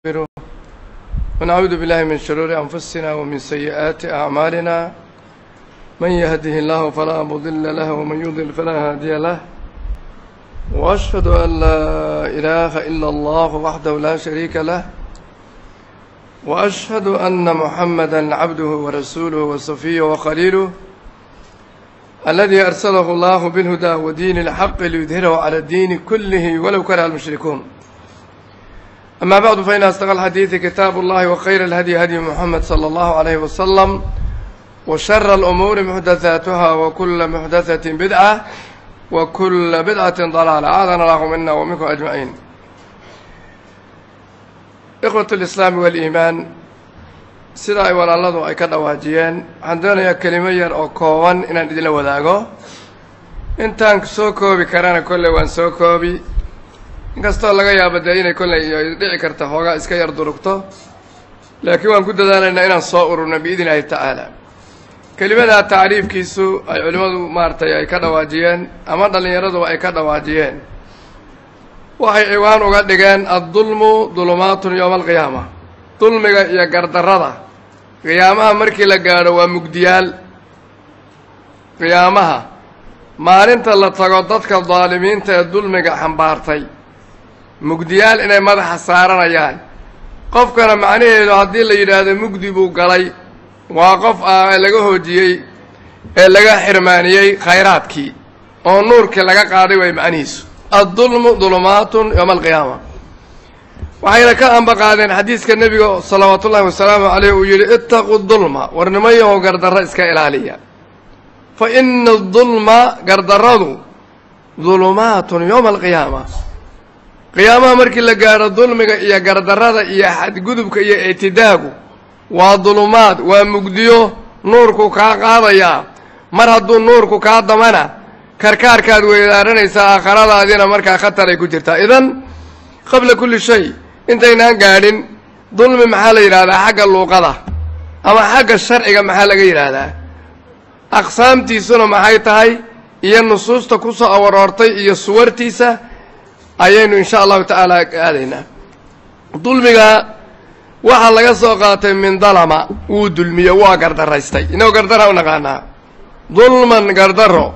ونستغفره ونعوذ بالله من شرور أنفسنا ومن سيئات أعمالنا من يهده الله فلا مضل له ومن يضلل فلا هادي له وأشهد أن لا إله إلا الله وحده لا شريك له وأشهد أن محمدا عبده ورسوله وصفيه وخليله الذي أرسله الله بالهدى ودين الحق ليظهره على الدين كله ولو كره المشركون أما بعد فإن أصدق الحديث كتاب الله وخير الهدي هدي محمد صلى الله عليه وسلم وشر الأمور محدثاتها وكل محدثة بدعة وكل بدعة ضلالة أعاذنا الله منا ومنكم أجمعين إخوة الإسلام والإيمان sida ay walaaladu ay ka dhawaajiyeen waxaan doonayaa kelimo yar oo kooban inaan idinla wadaago intaan soo koobi karana kolley waan soo koobi inkastoo laga yaabo dee inay kolley ay dhici karta xoogaa iska yar durugto laakiin waan ku dadaalaynaa inaan soo ururno biidn illaahi tacaala kelimadaa tacriifkiisu ay culimmadu maaragtay ay ka dhawaajiyeen ama dhallinyaraduba ay ka dhawaajiyeen waxay ciwaan uga dhigeen addulmu dulumaatun yowma alqiyaama dulmiga iyo gardarrada qiyaamaha markii la gaadho waa mugdiyaal qiyaamaha maalinta la tago dadka daalimiinta ee dulmiga xambaartay mugdiyaal inay madaxa saaranayaan qofkana macnaheedu haddii la yidhaahdo mugdi buu galay waa qof ah laga hoojiyey ee laga xirmaaniyey khayraadkii oo nuurkii laga qaaday way macnihiisu addulmu dulumaatun yowma alqiyaama waxayna ka ambaqaadeen xadiiska nebiga salawaatu ullahi wasalaamu caleyh uu yidhi ittaqu dulma war nimayahow gardarro iska ilaaliya fa ina adulma gardarradu dulumaatun yowma alqiyaama qiyaamaha markii la gaadho dulmiga iyo gardarrada iyo xadgudubka iyo ictidaagu waa dulumaad waa mugdiyo nuurku kaa qaadayaa mar hadduu nuurku kaa damana karkaarkaad weydaaranaysaa aakhiradaadiina markaa khataray ku jirtaa idan qabla kulli shay intaynaan gaadhin dulmi maxaa la yidhahdaa xagga luuqada ama xagga sharciga maxaa laga yidhaahdaa aqsaamtiisuna maxay tahay iyo nusuusta ku soo awaroortay iyo suwartiisa ayaynu insha allahu tacaala aadaynaa dulmiga waxaa laga soo qaatay min dalama wuu dulmiye waa gardaraystay inagoo gardara u naqaanaa dulman gardaro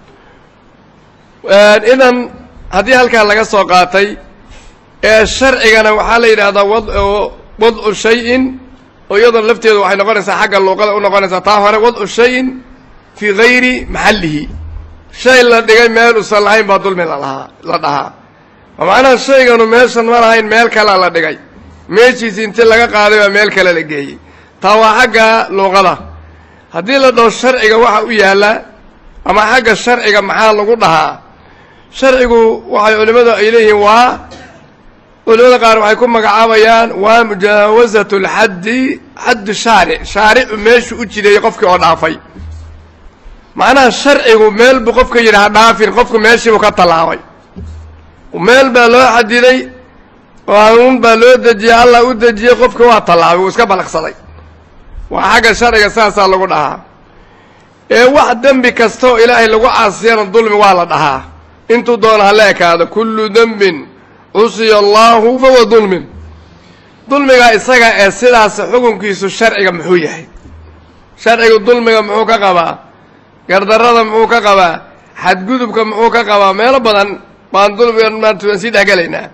idan haddii halkaa laga soo qaatay ee sharcigana waxaa la yidhahdaa wad wadcu shayin oo iyadoo lafteedu waxay noqonaysaa xagga luuqada u noqonaysaa taa hore wadcu shayin fii gayri maxallihi shay la dhigay meel usan lahayn baa dulmi lalahaa la dhahaa oo macnaha shayganu meeshan ma lahayn meel kalea la dhigay meeshiisi inti laga qaaday baa meel kale la geeyey taa waa xagga luuqada haddii la dhaho sharciga waxa u yaalla ama xagga sharciga maxaa lagu dhahaa sharcigu waxay culimmadu ay leeyihiin waa culimada qaar waxay ku magacaabayaan waa mujaawasat lxaddi xaddu shaaric shaaricu meeshu u jideeyey qofkii oo dhaafay macnaha sharcigu meel buu qofka yidhi ha dhaafin qofku meeshiibuu ka tallaabay meel baa loo xadiday qaanuun baa loo dejiyey allah u dejiyey qofki waa tallaabay wuu iska balaqsaday waa xagga sharciga saasaa lagu dhahaa ee wax dembi kasta oo ilaahay lagu caasiyana dulmi waa la dhahaa intuu doona hala ekaado kullu dembin cusiya allaahu fahuwa dulmin dulmiga isaga ee sidaas xukunkiisu sharciga muxuu yahay sharcigu dulmiga muxuu ka qabaa gardarrada muxuu ka qabaa xadgudubka muxuu ka qabaa meelo badan baan dulmiga maanta waan sii dhexgelaynaa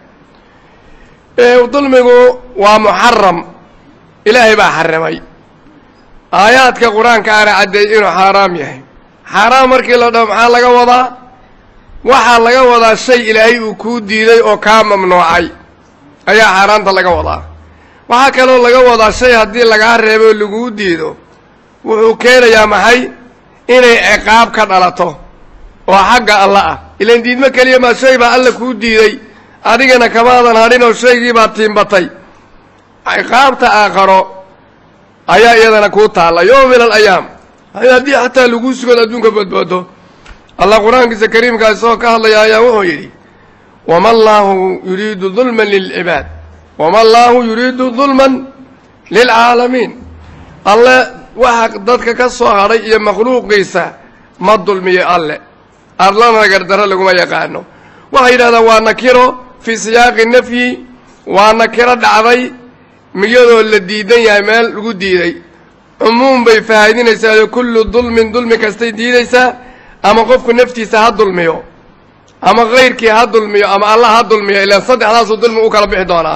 dulmigu waa muxaram ilaahay baa xarimay aayaadka qur-aanka aana caddeeyey inuu xaaraam yahay xaaraam markii la dhaho maxaa laga wadaa waxaa laga wadaa shay ilaahay uu kuu diiday oo kaa mamnuucay ayaa xaaraanta laga wadaa waxaa kaloo laga wadaa shay haddii lagaa reebo o laguu diido wuxuu keenayaa maxay inay ciqaab ka dhalato oo xagga alla ah ilan diidmo keliya maa shay baa alla kuu diiday adigana kamaadan hadhin oo shaygii baa tiimbatay ciqaabta aakharo ayaa iyadana kuu taalla yowm min alayaam haddii xataa laguu sugood adduunka badboodo allah qur-aankiisa kariimkaa isagoo ka hadlaya ayaa wuxuu yidhi wama allaahu yuriidu dulman lilcibaad wama allaahu yuriidu dulman lilcaalamiin alle waxa dadka ka soo hadhay iyo makhluuqiisa ma dulmiyo alle adlana gardarro laguma yaqaano waxay yidhahdaan waa nakiro fii siyaaqi nafyi waa nakiro dhacday miyadoo la diidan yahay meel lagu diiday cumuum bay fahaydinaysaa kullu dulmin dulmi kastay diidaysaa ama qofku naftiisa ha dulmiyo ama kayrkii ha dulmiyo ama allah ha dulmiyo ilaan saddexdaasuu dulmi u kala bixi doonaa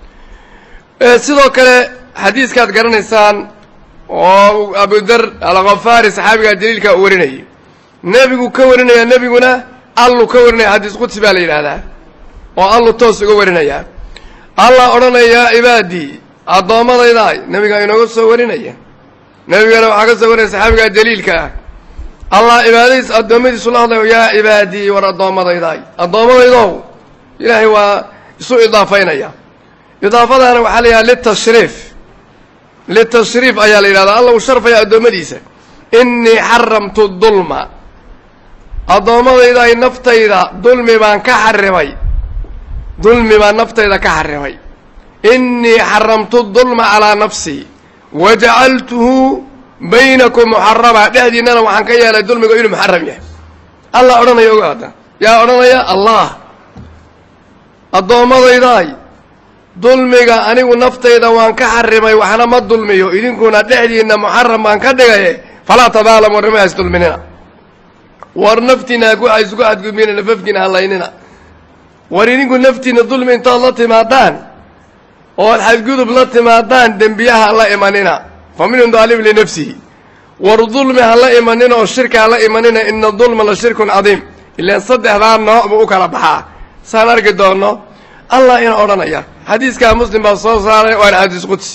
sidoo kale xadiiskaad garanaysaan oo abudar alkhafaari saxaabigaa jaliilka u warinayay nebigu ka warinaya nebiguna allu ka warinaya xadiis qudsi baa la yidhaahdaa oo allu toos uga warinaya allah odhanaya yaa cibaadii addoommadaydaay nebigaa inooga soo warinaya nebigana waxaa ka soo warinaya saxaabigaa jaliilka ah allah cibaadadiis addoommadiisu la hadlayo yaa cibaadii war addoommadaydaay addoommadaydow ilaahay waa isu idaafaynaya idaafadaana waxaa la yidhaha litashriif litashriif ayaa la yidhahdaa alla uu sharfaya addoommadiisa innii xaramtu dulma addoommadaydaay naftayda dulmi baan ka xarimay dulmi baan naftayda ka xarimay innii xaramtu dulma calaa nafsii wajacaltuhu baynakum muxarama dhexdiinnana waxaan ka yeelay dulmiga inuu muxaram yahay allah odhanaya ogaada yaa odhanaya allah addoommadaydaay dulmiga anigu naftayda waan ka xarimay waxna ma dulmiyo idinkuna dhexdiinna muxaram baan ka dhigaye falaa tadaalamu warnima hays dulminina war naftiina ha isugu xadgudbina nafafkiina halaynina war idinku naftiina dulmi intood la timaadaan ood xadgudub la timaadaan dembiyaha la imanina fa minhum daalim linafsihi war dulmi ha la imanina oo shirka ha la imanina ina dulma la shirkun cadiim ilaan saddexdaa nooc buu u kala baxaa saan arki doonno allah ina odhanaya xadiiskaa muslim baa soo saaray waana xadiis qudsi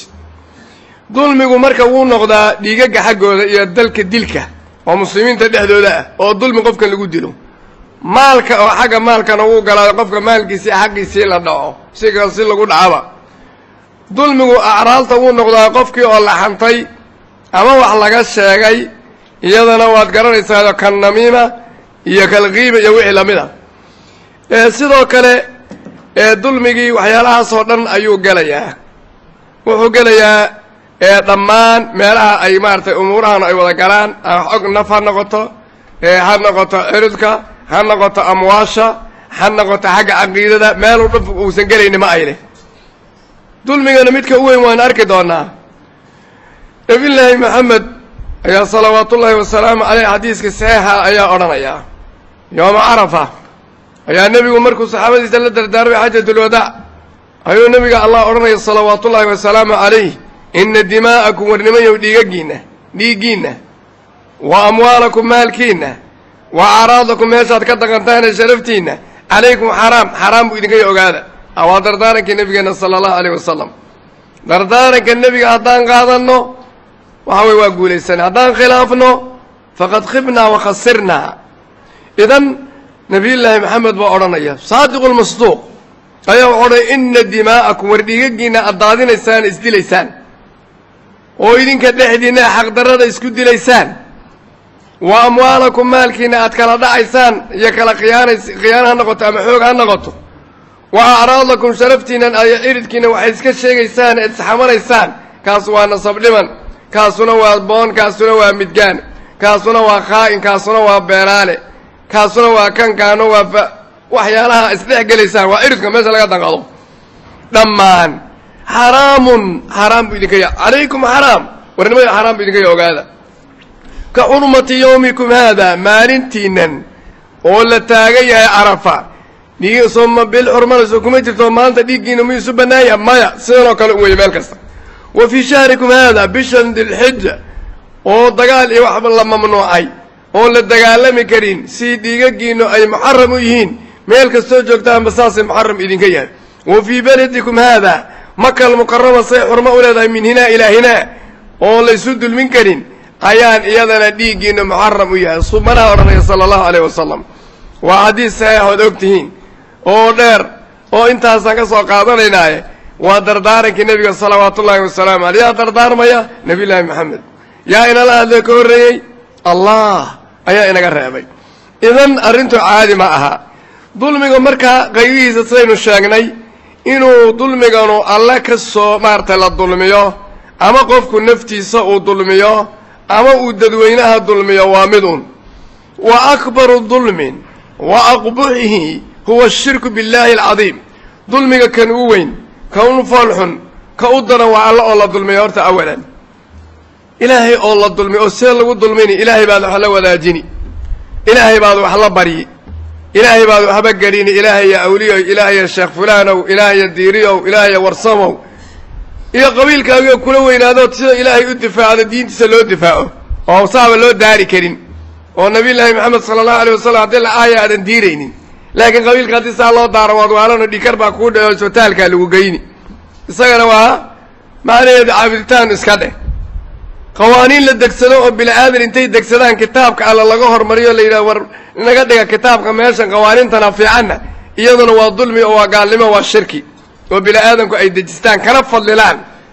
dulmigu marka wuu noqdaa dhiigaga xaggooda iyo dalka dilka oo muslimiinta dhexdooda ah oo dulmi qofka lagu dilo maalka oo xagga maalkana wuu galaa qofka maalkiisii xaqiisii la dhaco siga si lagu dhacaba dulmigu acraalta wuu noqdaa qofkii oo la xantay ama wax laga sheegay iyadana waad garanaysaa kan namiima iyo kalkiiba iyo wixii lamid a sidoo kale dulmigii waxyaalahaasoo dhan ayuu gelayaa wuxuu gelayaa dhammaan meelaha ay maaratay umuurahan ay wada galaan xog naf ha noqoto ha noqoto ciridka ha noqoto amwaasha ha noqoto xagga caqiidada meelu dhuf uusan gelayni ma ay leh dulmigana midka u weyn waan arki doonaa nabillaahi maxamed ayaa salawaatullaahi wasalaamu caleyh xadiiska saxiixa ayaa odhanaya yooma carafa ayaa nebigu markuu saxaabadiisa la dardaarmay xajatulwadaac ayuu nebiga allah odhanaya salawaatullaahi wasalaamu calayh ina dimaa'akum warnimayow dhiigagiinna dhiiggiinna wa amwaalakum maalkiinna wa acraadakum meeshaad ka dhaqantaane sharaftiinna calaykum xaraam xaraam buu idinka ogaada waa dardaarankii nebigeenna sala allahu alayh wasalam dardaaranka nebiga haddaan qaadanno waxa weye waa guulaysanay haddaan khilaafno faqad khibnaa wa khasirnaa idan nabiyullaahi maxamed baa odhanaya saadiqu lmasduuq ayaa wuxu odhanaya ina dimaa'akum war dhiigagiinna aad daadinaysaan isdilaysaan oo idinka dhexdiinna xaqdarrada isku dilaysaan wa amwaalakum maalkiina aad kala dhacaysaan iyo kala khiyaanays khiyaano ha noqoto ama xoog ha noqoto wa acraadakum sharaftiinan ay ciridkiina waxay iska sheegaysaan eed isxamanaysaan kaas waa nasab dhiman kaasuna waa boon kaasuna waa midgaan kaasuna waa khaa'in kaasuna waa beenaale kaasuna waa kan kaano waa fa waxyaalaha isdhex gelaysaan waa ciridka meesha laga danqado dhammaan xaraamun xaraam buu idinka ya calaykum xaraam warnimada xaraam buu idinka ya ogaada ka xurmati yawmikum haada maalintiinan oo la taagan yahay carafa dhiig sooma bil xurmanayso kuma jirto maanta dhiiggiina mu isu bannaanya maya sidanoo kale u weye meel kasta wa fii shahrikum haada bishan dilxija oo dagaal iyo waxba la mamnuucay oon la dagaalami karin si dhiigagiinu ay muxaram u yihiin meel kastoo joogtaanba saasay muxaram idinka yahay wa fii beledikum haada makal mukarama say xurmo u leedahay min hinaa ilaa hinaa oon la ysu dulmin karin ayaan iyadana dhiiggiina muxaram u yahay subanaha odhanaya sala allahu alayh wasalam waa xadiis saxiix ood og tihiin oo dheer oo intaasaan ka soo qaadanaynaaye waa dardaarankii nebiga salawaatu ullaahi wasalaamu aley yaa dardaarmaya nebiyullaahi maxamed yaa inala hadlee ka horreeyey allah ayaa inaga reebay idan arrintu caadi ma aha dulmiga markaa qaybihiisa sidaynu sheegnay inuu dulmiganu alle ka soo maaragtay la dulmiyo ama qofku naftiisa uu dulmiyo ama uu dadweynaha dulmiyo waa mid un wa akbaru dulmin wa aqbuxihi huwa ashirku billaahi alcadiim dulmiga kan u weyn kan u foolxun ka u daran waa alla oo la dulmiya horta awalan ilaahay oo la dulmiy oo see lagu dulmini ilaahay baad wax la wadaajini ilaahay baad wax la baryi ilaahay baad waxba gelini ilaahaya awliyow ilaahaya sheekh fulaanow ilaahaya diiriyow ilaahaya warsamow iyo qabiilkaagioo kula weynaadood sida ilaahay u difaacdo diintiisa loo difaaco oo saaba loo daari karin oo nabiyullaahi maxamed sala allahu alay wasalam haddii la aaya aadan diiraynin laakiin qabiilka haddii saa loo daaro waad waalano dhikar baa kuu dheo isbitaalkaa lagu geyni isagana waa macnaheedu caabuditaan iska dheh qawaaniin la degsado oo bini aadan intay degsadaan kitaabka alla laga hormariyo la yidhaha war naga dhiga kitaabka meeshan qawaaniintana fiicanna iyaduna waa dulmi oo waa gaalnimo waa shirki oo bini aadanku ay dejistaan kana fadlilaan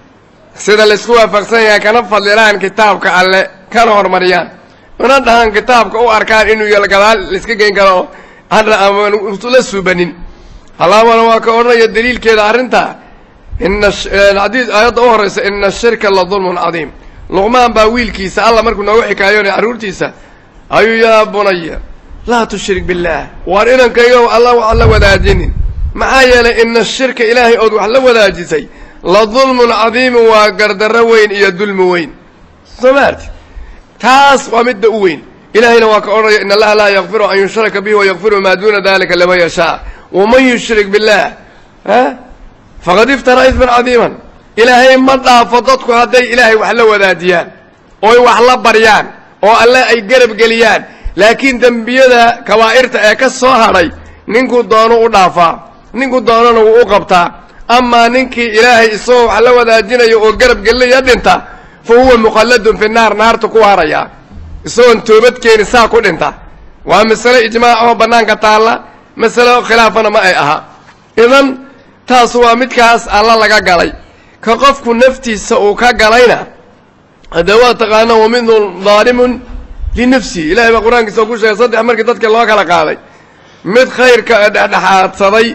sida laysku waafaqsan yahay kana fadlilaan kitaabka alle kana hormariyaan una dhahaan kitaabka u arkaan inuu yal gadaal laiska geyn karo hadda aman la suubanin halaabana waa ka odhanaya daliilkeeda arrintaa ina xadiis aayadda u horraysa ina ashirka la dulmun cadiim luqmaan baa wiilkiisa alla markuu noogu xikaayoonay carruurtiisa ayuu yaa bunaya laa tushrik billaah waar inankaygow alla wax la wadaajinin maxaa yeelay ina ashirka ilaahay ood wax la wadaajisay la dulmun cadiimun waa gardarro weyn iyo dulmi weyn soo maarti taas waa midda u weyn ilaahayna waa ka odhanaya in allaha laa yakfiru an yushraka bihi wayakfiru maa duuna dalika liman yashaa waman yushrik billaah a faqad iftaraa isman cadiiman ilaahay ma dhaafo dadku hadday ilaahay wax la wadaajiyaan ooy wax la baryaan oo alle ay garab geliyaan laakiin dembiyada kabaa'irta ee ka soo hadhay ninkuu doono u dhaafaa ninkuu doonana wuu u qabtaa amaa ninkii ilaahay isagoo wax la wadaajinayo oo garab gelinaya dhinta fa huwa mukhalladun fi naar naarta ku haraya isagoon toobad keeni saa ku dhinta waa masale ijmaac oo bannaanka taalla masale khilaafana ma ay aha idan taas waa midkaas alla laga galay ka qofku naftiisa uu ka galayna haddee waa taqaana wa minhum daalimun linafsihi ilahay baa qur-aankiisa oo ku sheegay saddex markii dadka loo kala qaaday mid khayrka dhexdhexaadsaday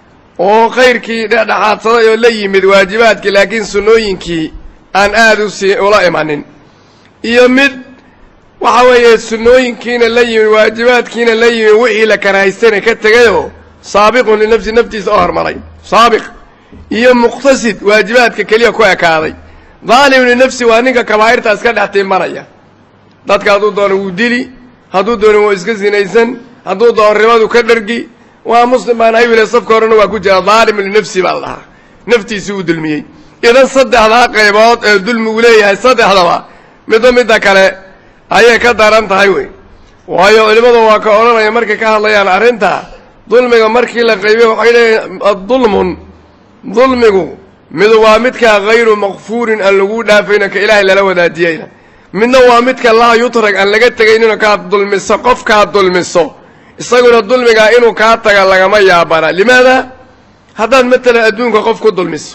oo khayrkii dhexdhexaadsaday oo la yimid waajibaadkii laakiin sunnooyinkii aan aada u sii ula imanin iyo mid waxa weeye sunnooyinkiina la yimid waajibaadkiina la yimid wixii la karahaystana ka tegayoo saabiqun linafsi naftiisa oo hormaray saabiq iyo muqtasid waajibaadka keliya ku ekaaday daalim linafsi waa ninka kabaa'irta iska dhex tiimanaya dadka hadduu doono wuu dili hadduu doono wuu iska sinaysan hadduu doono ribadu ka dhargi waa muslim baan haywile safka horena waa ku jira daalim linafsi baa la dhahaa naftiisii uu dulmiyey idan saddexdaa qaybood ee dulmigu leeyahay saddexdaba midba midda kale ayay ka daran tahay wey waayo culimmadu waa ka odhanaya markay ka hadlayaan arrinta dulmiga markii la qaybiyo waxay leeyihin addulmun dulmigu midu waa midkaa hayru makfuurin aan lagu dhaafayno ka ilaahay lala wadaajiyeyna midna waa midka laa yutrag aan laga tegayninoo kaad dulmiso qofkaad dulmiso isaguna dulmigaa inuu kaa taga lagama yaabana limaada haddaad matalan adduunka qof ku dulmiso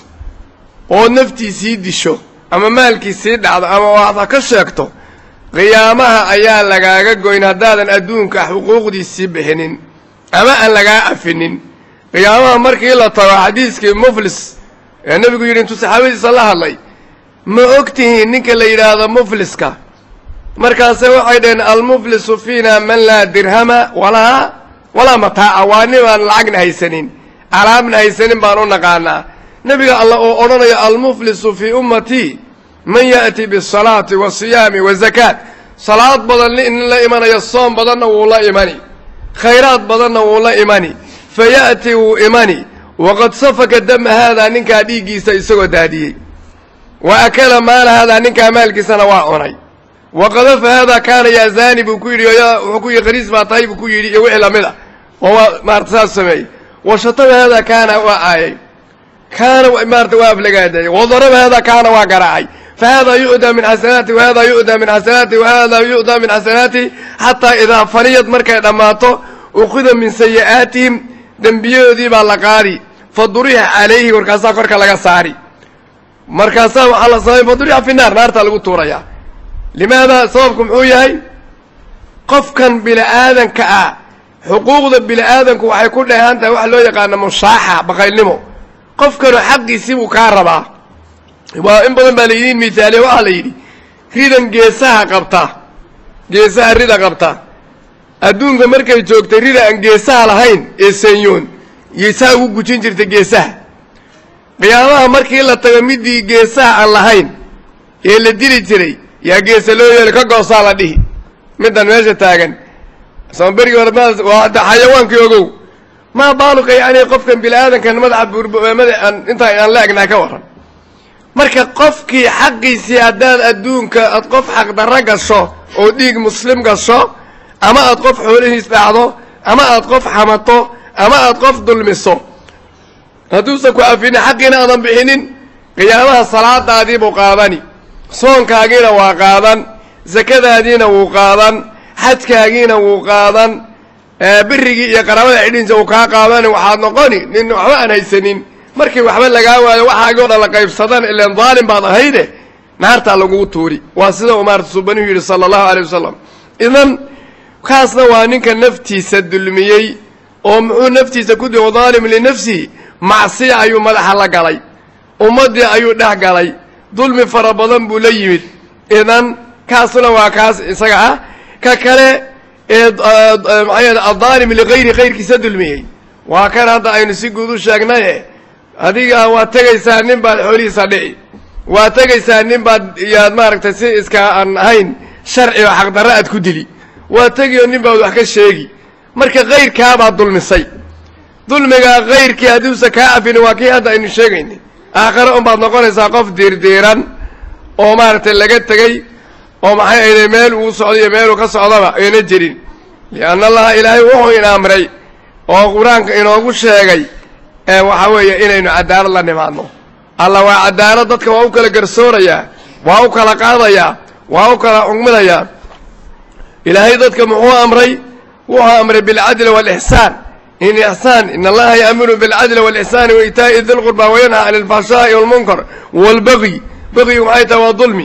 oo naftiisii disho ama maalkiisii dhacdo ama waxda ka sheegto qiyaamaha ayaa lagaaga goyn haddaadan adduunka xuquuqdiisii bixinin ama aan lagaa afinin qiyaamaha markii la tago xadiiskii muflis ee nebigu yidhi intuu saxaabadiisa la hadlay ma og tihiin ninka la yidhaahdo mufliska markaase waxay dhaheen almuflisu fiina man laa dirhama walaa walaa mataaca waa nin aan lacagna haysanin alaabna haysanin baan u naqaanaa nebiga alla oo odhanaya almuflisu fii ummatii man ya'ti bisalaati wasiyaami wazakaat salaad badan nin la imanaya soom badanna wuu la imani khayraad badanna wuu la imani fa ya'ti wuu imani waqad safaka dama haadaa ninkaa dhiiggiisa isagoo daadiyey wa akala maala haadaa ninkaa maalkiisana waa cunay wa qadafa haadaa kaana yaa zaani buu ku yidhi wuxuu ku yidhi qariis baa tahay buu ku yidhi iyo wixii lamid a oo waa maarata saas sameeyey wa shatama haadaa kaana waa aayay kaana maarata waa aflagaadeeyey wa daraba haadaa kaana waa garaacay fa haadaa yu'daa min xasanaati wa haadaa yu'daa min xasanaati wa haadaa yu'daa min xasanaati xataa idaa faniyad markay dhammaato ukhida min sayi'aatihim dembiyadoodii baa la qaadi fa durixa calayhi markaasaa korka laga saari markaasaa waxaa la samay fa durixa fi naar naartaa lagu tuurayaa limaada sababku muxuu yahay qofkan bini aadanka ah xuquuqda bini aadanku waxay ku dheehan tahay waxa loo yaqaana mushaaxa baqaylnimo qofkanu xaqiisii buu kaa rabaa waa in badan baa layidin misaaliya waxaa la yidhi ridan geesaha qabta geesaha rida qabta adduunka markay joogtay rida aan geesaha lahayn ee senyoon geesaha ugu gujin jirtay geesaha qiyaamaha markii la tago midii geesaha aan lahayn ee la dili jiray yaa geesa loo yeeli ka goosaa la dhihi middan meesha taagan soo berigii hore waa hadda xayawaankii ogow maa baaluka yacni qofkan bini aadankan madaxa buurmada aan intaa aan la egnahay ka warran marka qofkii xaqiisii haddaad adduunka aad qof xaqdarro gasho oo dhiig muslim gasho ama aad qof xoolihiis dhacdo ama aad qof xamato ama aad qof dulmiso hadduusan ku afinin xaqiina aadan bixinin qiyaamaha salaadaadii buu qaadani soonkaagiina waa qaadan sakadaadiina wuu qaadan xajkaagiina wuu qaadan birigii iyo qaraabada xidhiinsa uu kaa qaadani waxaad noqoni nin waxba aan haysanin markii waxba lagaa waayo waxaagii o dhan la qaybsadan ilan daalim baad ahayde naartaa lagugu tuuri waa sida uu maarata subanuhu yidhi sala allahu alay wasalam idan kaasna waa ninka naftiisa dulmiyey oo muxuu naftiisa ku dii daalim linafsihi macsiya ayuu madaxa la galay ummaddii ayuu dhex galay dulmi fara badan buu la yimid idan kaasna waa kaas isaga ah ka kale ee maxaa yeele addaalim ligayri kayrkiisa dulmiyey waa kan hadda aynu si guud u sheegnaye adiga waad tegaysaa nin baad xoolihiisa dhici waad tegaysaa nin baad yaad maaragtay si iska aan ahayn sharci oo xaqdarro aad ku dili waad tegioo nin baad wax ka sheegi marka kayrkaabaad dulmisay dulmigaa kayrkii haddiusan kaa cafini waa kii hadda aynu sheegaynay aakhare unbaad noqonaysaa qof diirdiiran oo maaragtay laga tegey oo maxay ayday meel uu socdo iyo meeluu ka socdaba ayna jirin lianna allaha ilaahay wuxuu ina amray oo qur-aanka inoogu sheegay ee waxaa weeye inaynu cadaalad la nimaadno alla waa cadaalad dadka waa u kala garsoorayaa waa u kala qaadayaa waa u kala xugminayaa ilaahay dadka muxuu amray wuxuu amray bilcadli waalixsaan in ixsaan in allaha yaamuru bilcadli waalixsaani wa itaa'i di lqurba wayanhaa cani alfahshaa'i walmunkar waalbagyi bagyigu maxay tahay waa dulmi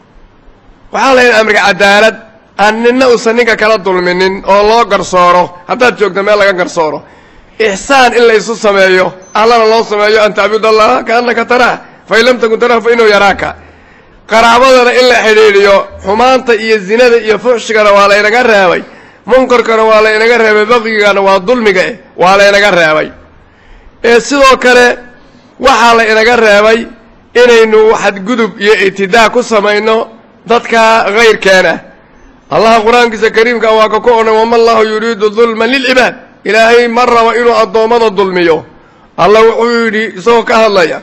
waxaa lahayn amriga cadaalad aan ninna uusan ninka kala dulminin oo loo garsooro haddaad joogto meel laga garsooro ixsaan in la isu sameeyo allana loo sameeyo an tacbud allaha kaannaka taraah fain lam takun taraah fa inahu yaraaka qaraabadana in la xidhiidhiyo xumaanta iyo zinada iyo fuxshigana waa laynaga reebay munkarkana waa laynaga reebay baqyigana waa dulmiga eh waa laynaga reebay ee sidoo kale waxaa la inaga reebay inaynu xadgudub iyo ictidaa ku samayno dadka kayrkeena allaha qur-aankiisa kariimka waa ka ku odhan wama allahu yuriidu dulman lilcibaad ilaahay ma rabo inuu addoommada dulmiyo alla wuxuu yidhi isagoo ka hadlaya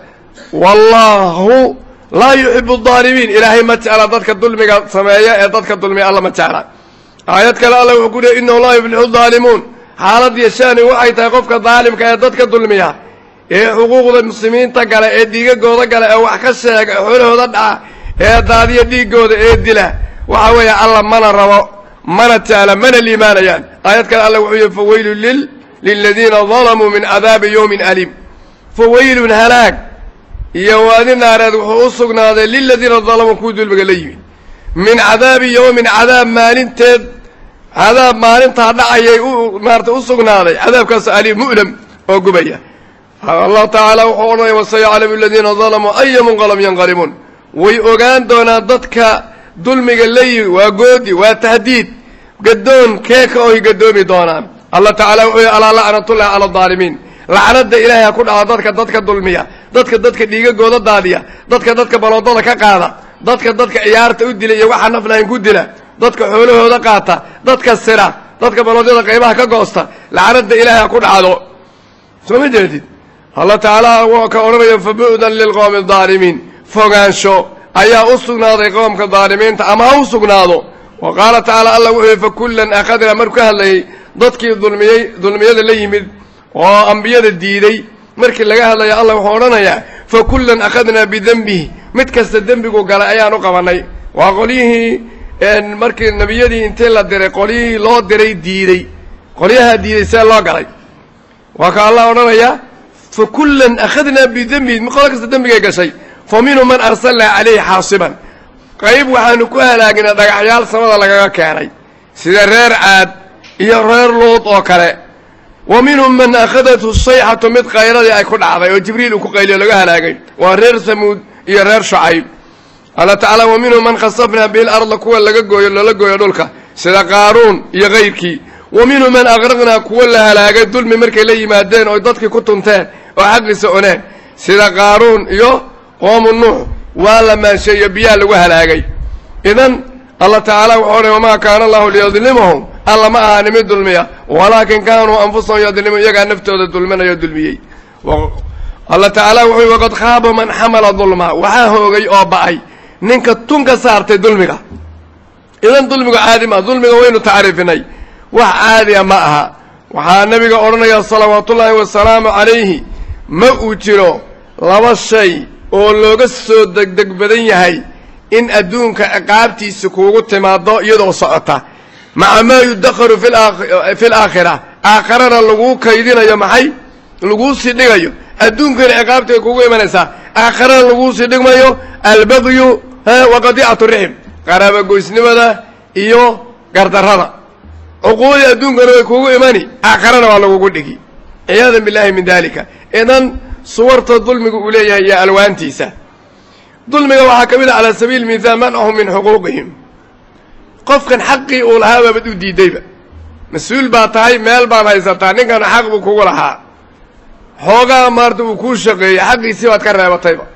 wallaahu laa yuxibu adaalimiin ilaahay ma jecla dadka dulmiga sameeya ee dadka dulmiya alla ma jecla aayad kale alla wuxuu ku leey inahu laa yuflixu daalimuun xaalad iyo shaani waxay tahay qofka daalimka ee dadka dulmiya ee xuquuqda muslimiinta gale ee dhiigagooda gale ee wax ka sheega ee xoolahooda dhaca ee daadiya dhiigooda ee dila waxa weeye alla mana rabo mana jecla mana liimaanayaan aayad kale alla wuxuu yihi fawaylun lil liladiina dalamuu min cadaabi yowmin aliim fawaylun halaag iyo waadi naareed wuxuu u sugnaaday liladiina dalamuu kuwii dulmiga la yimid min cadaabi yowmin cadaab maalinteed cadaab maalintaa dhacayay u maarata u sugnaaday cadaabkaas aliim mu'lam oo gubaya allahu tacaala wuxuu odhanaya wasayaclamu aladiina dalamuu aya munqalab yanqalibuun way ogaan doonaan dadka dulmiga la yimi waa goodi waa tahdiid gadoon keeka oy gadoomi doonaan allah tacaala wuxuu yihi alaa lacnatullahi cala adaalimiin lacnada ilaahay ha ku dhaco dadka dadka dulmiya dadka dadka dhiigagooda daadiya dadka dadka baloodada ka qaada dadka dadka ciyaarta u dila iyo waxaa naflahayn ku dila dadka xoolahooda qaata dadka sira dadka baloodyada qaybaha ka goosta lacnada ilaahay ha ku dhacdo soo ma jeedid allah tacaala wuu ka odhanaya fabu'dan lilqowmi adaalimiin fogaansho ayaa u sugnaaday qoomka daalimiinta ama ha u sugnaado wa qaala tacaala allah wuxuu yihi fakullan akhadnaa markuu ka hadlayay dadkii dulmiyey dulmiyada la yimid oo ambiyada diiday markii laga hadlaya allah wuxuu odhanayaa fakullan akhadnaa bidenbihi mid kasta dembigu galay ayaan u qabanay waa qolyihii markii nebiyadii intii la diray qolyihii loo diray diidey qolyahaa diiday see loo galay waa ka allah odhanayaa fakullan akhadnaa bidenbihi qolo kasta dembigay gashay fa minhum man arsalnaa calayhi xaasiban qayb waxaanu ku halaagnay dhagaxyaal samada lagaga keenay sida reer caad iyo reer luud oo kale wa minhum man akhadathu sayxatu mid qayladii ay ku dhacday oo jibriil uu ku qayliyo laga halaagay waa reer samuud iyo reer shucayb alla tacaala wa minhum man khasafnaa bihi larda kuwa laga gooyo lala gooyo dhulka sida qaaruun iyo kayrkii wa minhum man aqraqnaa kuwa la halaagay dulmi markay la yimaadeen oo dadkii ku tunteen oo xaqiisa oneen sida qaaruun iyo qoomu nuux waa la maansheeyo biyaha lagu halaagay idan allah tacaala wuxuu odhay wamaa kaana allahu liyadlimahum alla ma ahaani mid dulmiya walaakin kaanuu anfusahum yadlimuun iyagaa naftooda dulminayo dulmiyey allah tacaala wuxuu waqad khaaba man xamala dulma waxaa hoogay oo ba'ay ninka tun ka saartay dulmiga idan dulmigu caadi maa dulmiga waynu tacriifinay wax caadiya ma aha waxaa nabiga odhanaya salawaatullaahi wasalaamu calayhi ma uu jiro laba shay oo looga soo degdeg badan yahay in adduunka ciqaabtiisa kuugu timaado iyadoo socota maca maa yudakharu fi laakhira aakharana laguu kaydinayo maxay laguu sii dhigayo adduunkana ciqaabtay kugu imanaysaa aakharana laguu sii dhigmayo albagyu wa qadiicatu rixim qaraabagoysnimada iyo gardarrada cuquudii adduunkana way kugu imani aakharana waa lagugu dhigi ciyaadan billahi min dalika idan suwarta dulmiga uu leeyahay iyo alwaantiisa dulmiga waxaa ka mid ah calaa sabiili mithaal manahum min xuquuqihim qofkan xaqii uu lahaa baabad u diidayba mas-uul baa tahay meel baad haysataa ninkana xaq buu kugu lahaa xoogaa maarta uu kuu shaqeeyey xaqiisii baad ka reebatayba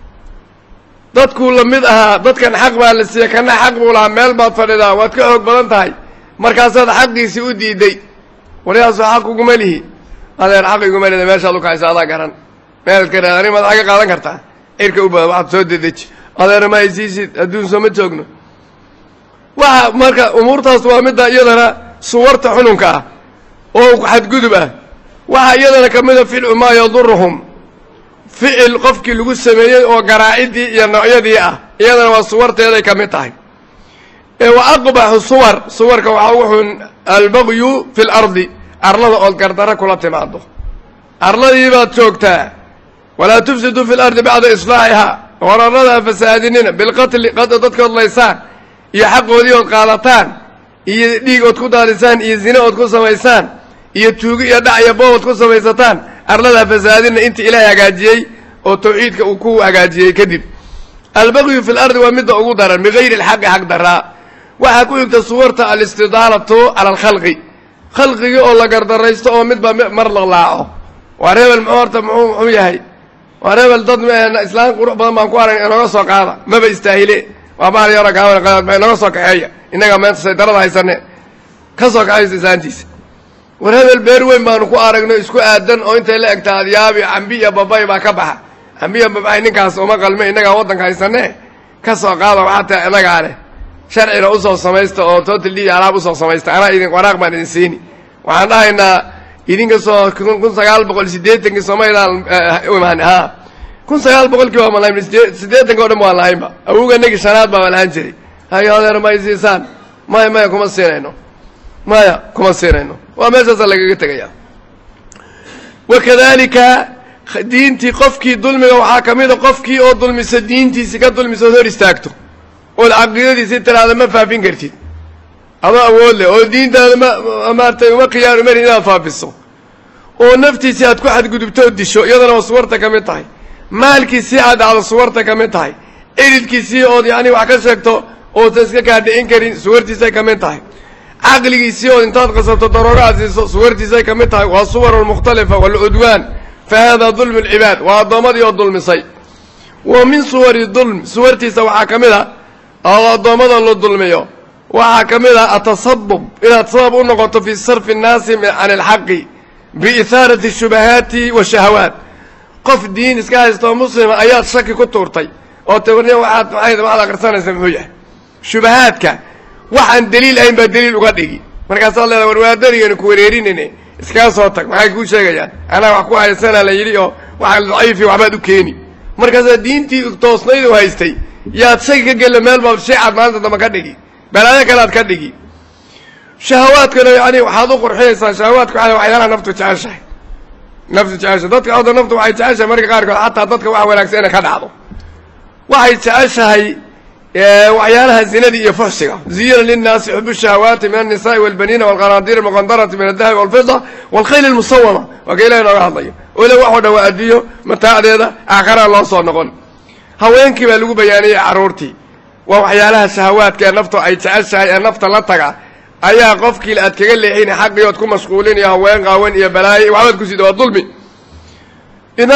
dadkuu la mid ahaa dadkan xaq baa la siiyey kana xaq buu lahaa meel baad fadhidaa waad ka xoog badan tahay markaasaad xaqiisii u diiday waryaasoo xaq uguma lihi adeer xaq iguma lida meeshaad ukahaysa adaa garan meelaad ka raad ani maad xagga qaadan kartaa cirka u bada waxaad soo dedeji adeer ma haysiisid adduun soo ma joogno waxa marka umuurtaas waa midda iyadana suwarta xununka ah oo xadgudub ah waxaa iyadana ka mida ficlu maa yaduruhum ficil qofkii lagu sameeyey oo garaacidii iyo noocyadii ah iyadana waa suwarteeday ka mid tahay wa aqbaxu suwar suwarka waxaa ugu xun albagyu fi lardi arlada ood gardaro kula timaado arladii baad joogtaa walaa tufsiduu fi lardi bacda islaaxihaa war arlada fasaadinina bilqatli dadkood laysaan iyo xaqoodii ood qaadataan iyo dhiig ood ku daadisaan iyo zine ood ku samaysaan iyo tuugi iyo dhac iyo boob ood ku samaysataan arlada fasaadina inta ilaahay hagaajiyey oo tawxiidka uu ku hagaajiyey kadib albagyu fi lardi waa midda ugu daran bigayri alxaqi xaq daraa waxaa ku xigta suwarta alistidaalatu cala alkhalqi khalqigii oo la gardaraysto oo midba mar laqlaaco waa reebel muxuu horta muxuu muxuu yahay waa reebel dad islaan qurux badan baan ku aragn inooga soo qaada maba istaahile waa bahal yaro gaaban inooga soo kaxeeya innaga meenta saydarada haysane ka soo kaxaysa islaantiisa war hebel beer weyn baanu ku aragno isku aadan oo intay la egta adyaabi cambi iyo babay baa ka baxa cambi iyo babay ninkaas uma qalme innagaa waddanka haysane ka soo qaada waxaa tahay innagaa leh sharcina usoo samaysta oo total d alaab usoo samaysta anaa idin waraaq baan idin siini waxaan dhahaynaa idinka soo kun sagaal boqol siddeetankii somaydaan imaan ha kun sagaal boqolkii baa malayn siddeetanka o dhan waan lahaynba awoganagii shanaad baa lahaan jiray hayo adeer ma isiisaan maya maya kuma siinayno maya kuma siinayno waa meeshaasa lagaga tegaya wakadalika diintii qofkii dulmiga waxaa ka mida qofkii oo dulmisa diintiisi ka dulmisa ood hor istaagto ood caqiidadiisi tiraada ma faafin kartid adoo awood leh oo diintaada ma maartay uma khiyaar umarin inaad faafiso oo naftiisii aad ku xadgudubto oo disho iyadana waa suwarta ka mid tahay maalkiisii aad dhacdo suwarta ka mid tahay eridkiisii ood yacni wax ka sheegto oosa iska kaadhicin karin suwartiisay ka mid tahay caqligiisii ood intaad qasabto daroogo aad siiso suwartiisay ka mid tahay waa suwar mukhtalifa walcudwaan fa hada dulmu lcibaad waa addoommadii oo dulmisay wa min suwari dulm suwartiisa waxaa ka mid a oo addoommada la dulmiyo waxaa ka mid ah atasabub inaad sabab u noqoto fii sarfi الnaasi can اlxaqi biihaarati shubahaati washahawaat qof diin iska haysta oo muslima ayaad shaki ku tuurtay oo tawarniya waxaad maxay waxaad akrisanaysa muxuu yahay shubahaadka waxaan daliil ahayn baa daliil uga dhigi markaasaad leedaha war waadaniganu ku wareerinayne iskaga soo tag maxay kuu sheegayaan anaa wax ku haysanaa la yidhi oo waxa daciifi waxbaad u keeni markaasaa diintii toosnayd u haystay yaad shaki ka gella meel baad sheecaad maalinta dambe ka dhigi balaayo kale aad ka dhigi shahawaadkana yani waxaad u qurxinaysaa shahawaadka waa waxyaalaha naftu jeceshahay naftu jeceshahay dadka oda naftu waxay jeceshahay marka qaarkood xataa dadka wax wanaagsan inay ka dhacdo waxay jeceshahay waxyaalaha zinadii iyo fuxsiga ziyina linnaasi xubu shahawaati min annisaai walbaniina walqanaadiir almuqandarati min aldahabi walfida walkhayl almusawama waa ka ilahi nooga hadlayo ole wax o dhan waa adduunyo mataacdeeda aakharaa loo soo noqon haweenkii baa lagu bayaaniyey carruurtii waa waxyaalaha shahawaadka ee naftu ay jeceshahay ee nafta la taga ayaa qofkii aad kaga leexin xaqii ood ku mashquulin iyo haween qaawan iyo balaayo waxbaad ku sida waa dulmi idan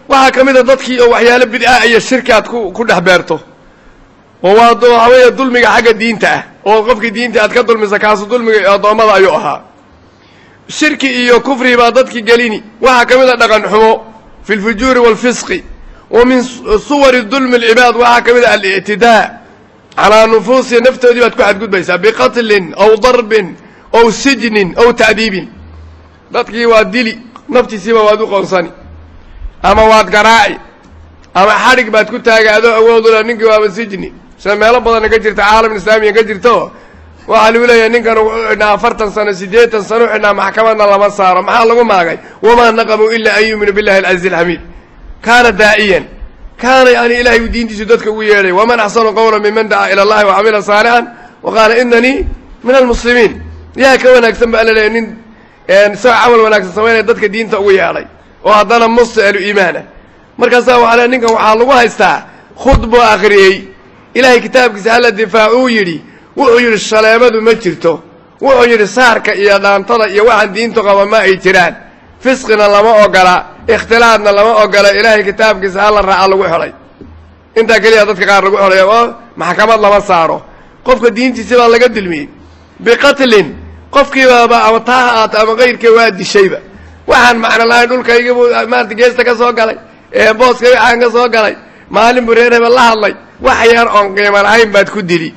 waxaa ka mid a dadkii oo waxyaalo bid'a iyo shirki aad ku ku dhex beerto oo waa waxaa weeye dulmiga xagga diinta ah oo qofkii diinta aad ka dulmisa kaasu dulmiga addoommada ayuu ahaa shirki iyo kufri baa dadki gelini waxaa ka mid a dhaqan xumo fi lfujuuri waalfisqi wa min suwari dulmi alcibaad waxaa ka mid a alictidaa calaa nufuusi naftoodii baad ku xadgudbaysaa biqatlin aw darbin aw sijnin aw ta'diibin dadkii waad dili naftiisiiba waad u qoonsani ama waad garaaci ama xadhig baad ku taagay adoo awoodula ninkii waaba sijni sida meelo badana ka jirta caalam islaamiya ka jirto waxaa lagu leeyahay ninkan wuxuu xidhnaa afartan sano siddeetan sano u xidhnaa maxkamadna lama saaro maxaa lagu maagay wamaa naqamuu ilaa an yuuminu billahi alcaziiz alxamiid kaana daa'iyan kaana yani ilahay uu diintiisu dadka ugu yeedhay waman axsanu qawla miman dacaa ila allahi wacamila saalixan wa qaala inanii min almuslimiin yaa ka wanaagsan ba alla leeyahy nin isagoo camal wanaagsan samaynaya dadka diinta ugu yeedhay oo haddana musti ahlu iimaana markaasaa waxaa le ninkan waxaa lagu haystaa khudbuu akhriyey ilaahay kitaabkiisa hala difaacuu yidhi wuxuu yidhi shaleemadu ma jirto wuxuu yidhi saarka iyo dhaantada iyo waxaan diintu qaba ma ay jiraan fisqina lama ogola ikhtilaadna lama ogola ilaahay kitaabkiisa hala raaca lagu xidhay intaa keliya dadka qaar lagu xidhay oo maxkamad lama saaro qofka diintiisi baa laga dulmiyey biqatlin qofkiibaaba ama taa ha aata ama kayrkii waa dishayba waxaan macno lahayn dhulkaygibuu maarata geesta ka soo galay ee booska waxaan ka soo galay maalin buu reer hebel la hadlay wax yar oon qiimo lahayn baad ku dili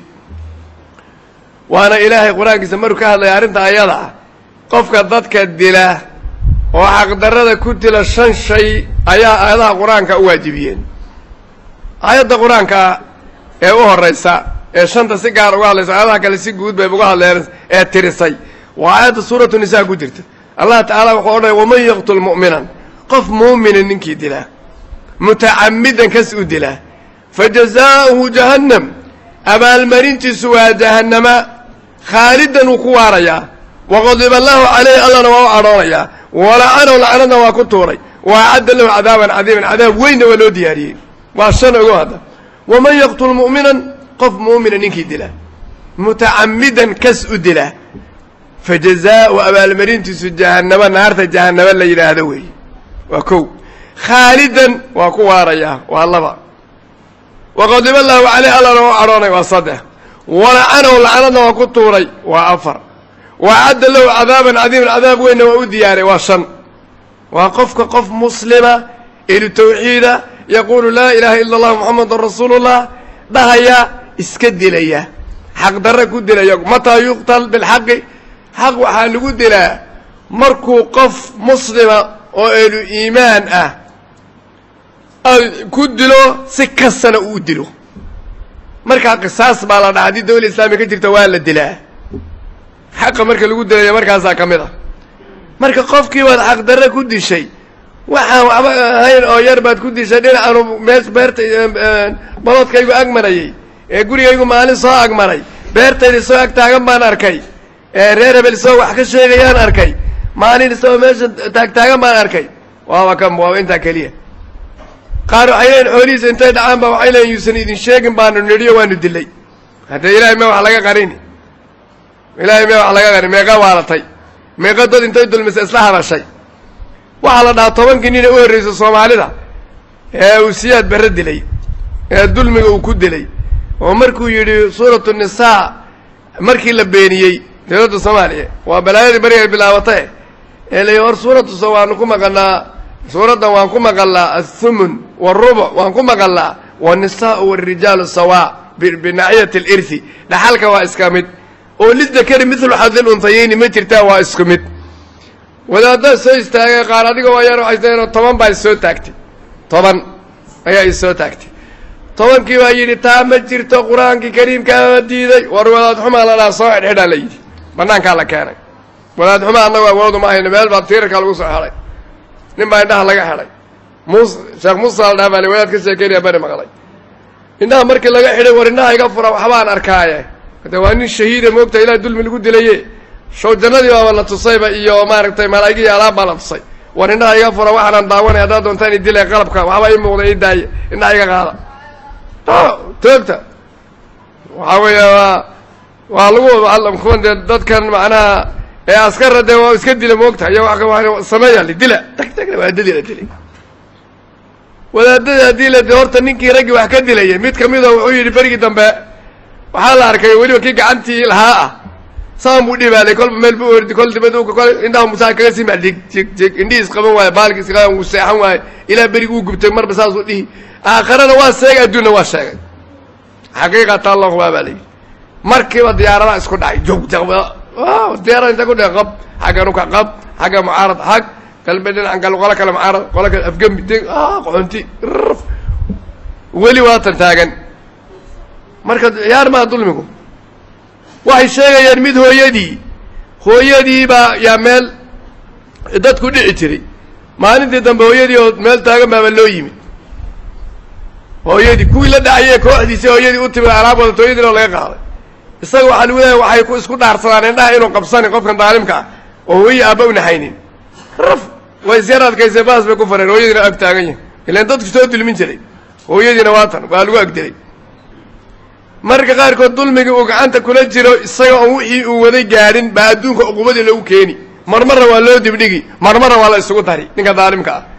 waana ilaahay qur-aankiisa maruu ka hadlaya arrinta ayada ah qofka dadka dila oo xaqdarrada ku dila shan shay ayaa aayadaha qur-aanka u waajibiyeen aayadda qur-aanka ee u horaysa ee shanta si gaar uga hadlaysa aayadaha kale si guud bay uga hadleen ee tirisay waa aayadda suuratu nisaa ku jirta allah tacaala wuxuu odhanaya waman yaqtul mu'minan qof muumina ninkii dilaa mutacamidan kas u dilaa fa jazaa'uhu jahannam abaalmarintiisu waa jahannama khaalidan wuu ku waarayaa waqadiba allahu calayhi allana waa u cadhoonayaa walacanahu lacanadna waa ku tuuray wa acadda lahu cadaaban cadiiman cadaab weynna waa loo diyaariyey waa shan ogo hadda waman yaqtul mu'minan qof muumina ninkii dilaa mutacamidan kas u dilaa fa jazaa'u abaalmarintiisu jahannama naarta jahannama la yidhaahdo weeye waa kow khaalidan waa ku waarayaa waa laba waqadiba allahu caleyh allana waa cadhoonay waa saddex walacanahu lacanadna waa ku tuuray waa afar wa acadda lahu cadaaban cadiiman cadaab weynna waa u diyaaray waa shan waa qofka qof muslima ehlu tawxiida yaquulu laa ilaaha ila allah muxamadun rasuulullah dhahaya iska dilaya xaqdarre ku dilaya mataa yuqtal bilxaqi xaq waxaa lagu dilaa markuu qof muslima oo ehlu iimaan ah ku dilo si kastana uu dilo markaa qisaas baa la dhaha haddii dawla islaamiya ka jirta waa la dilaa xaqa marka lagu dilayo markaasaa ka mid a marka qofkii baad xaqdarre ku dishay waxaan waxba ahayn oo yar baad ku dishay dhinacaanu mees beerta baloodkaygu ag marayey ee gurigaygu maalin soo ag maray beertayda isagoo ag taagan baan arkay ee reer hebel isagoo wax ka sheegayaan arkay maalin isagoo meesha taagtaagan baan arkay waaba kan waaba intaa keliya qaar waxay leeyiin xoolihiisa intay dhacaan ba waxay leeyiin yuusan idin sheegin baanu nidhiyo waanu dilay haddee ilahay mee wax laga qarini ilaahay mee wax laga qarin meeqa waalatay meeqa dad intay dulmisa isla hadashay waxaa la dhahaa tobankii nina u horreysa soomaalida ee uu siyaad barre dilay ee dulmiga uu ku dilay oo markuu yidhi suuratu nisaa markii la beeniyey dawladda soomaaliya waa balaayadii bari ay bilaabatay ee la yidhi war suuratu so waanu ku maqanaa suuraddan waan ku maqalnaa athumun waarubuc waan ku maqalnaa waannisaau waarijaalu sawaa binaxiyati alirthi dhaxalka waa iska mid oo lidakari midlu xadil untayeyni ma jirtaa waa isku mid wadaaddaa soo istaagay qaar adiga waa yar waxay taen toban baa isoo taagtay toban ayaa isoo taagtay tobankii baa yidhi taa ma jirto qur-aankii kariimkaama diiday war wadaad xumaa la dhaha soo xidhxidhaa la yidhi banaankaa la keenay wadaad xumaa annagu awoodu ma hayno meel baa tiirarka lagu soo xidhay nin baa indhaha laga xidhay mus sheekh musa la dhaha baa wadaad ka sheekeynaya bari maqlay indhaha markii laga xidhay war indhaha iga fura waxbaan arkaaye de waa nin shahiida moogta ilaah dulmi lagu dilaye show jannadii baaba la tusayba iyo maaragtay malaa'igi iyo alaab baa la tusay war indhaha iga fura waxaanaan daawanay haddaad doontaan idilay qalabka waxba ii muuqda ii daaye indhaha iga qaada toogta waxaa weeya waa waa lagu kuwan dee dadkan macnaha ee askara dee waa iska dila moogta iyo wa sameeya la dila tag tagna waa dili la dilay wadaadadii haddii la de horta ninkii raggii wax ka dilayay mid kamida wuxuu yidhi berigii dambe waxaa la arkay weliba kii gacantii lahaa ah saan buu dhibaaday kolba meel bu ordi kol dibad kol indhaha musaa kaga sima dig jig jig indhihii isqaban waaye baalkii isqaban wuu seexan waaye ilaa berigi uu gubtay marba saasuu dhihi aakharana waa sheegay adduunna waa sheegay xaqiiqata allahu waa baa layidhi markiiba diyaaradaha isku dhacay jog diyaarada inta ku dhe qab xagga nuka qab xagga mucaarad xag kalbe dhinacan kale qolo kale mucaarad qolo kale afgembi deg qoxonti rf weli waatan taagan marka ciyaar maa dulmigu waxay sheegayaan mid hooyadii hooyadii baa yaa meel dadku dhici jiray maalintii dambe hooyadii oo meel taagan baaba loo yimid hooyadii kuwii la dhacayee kooxdiisi hooyadii u timid alaab wadato hooyadiina oo laga qaaday isaga waxaa lagu leeyahay waxay ku isku dhaarsadaan indhaha inuu qabsanin qofkan daalimka ah oo hooyii aabba u naxaynin raf way isyar adkaysay baas bay ku fareen hooyadiina ag taagan yahay ilaan dadku soo dulmin jiray hooyadiina waatan waa lagu agdilay marka qaarkood dulmigii uu gacanta kula jiro isaga oon wixii uu waday gaadhin baa adduunka uqubadii lagu keeni marmarna waa loo dibdhigi marmarna waa la isugu dari ninka daalimka ah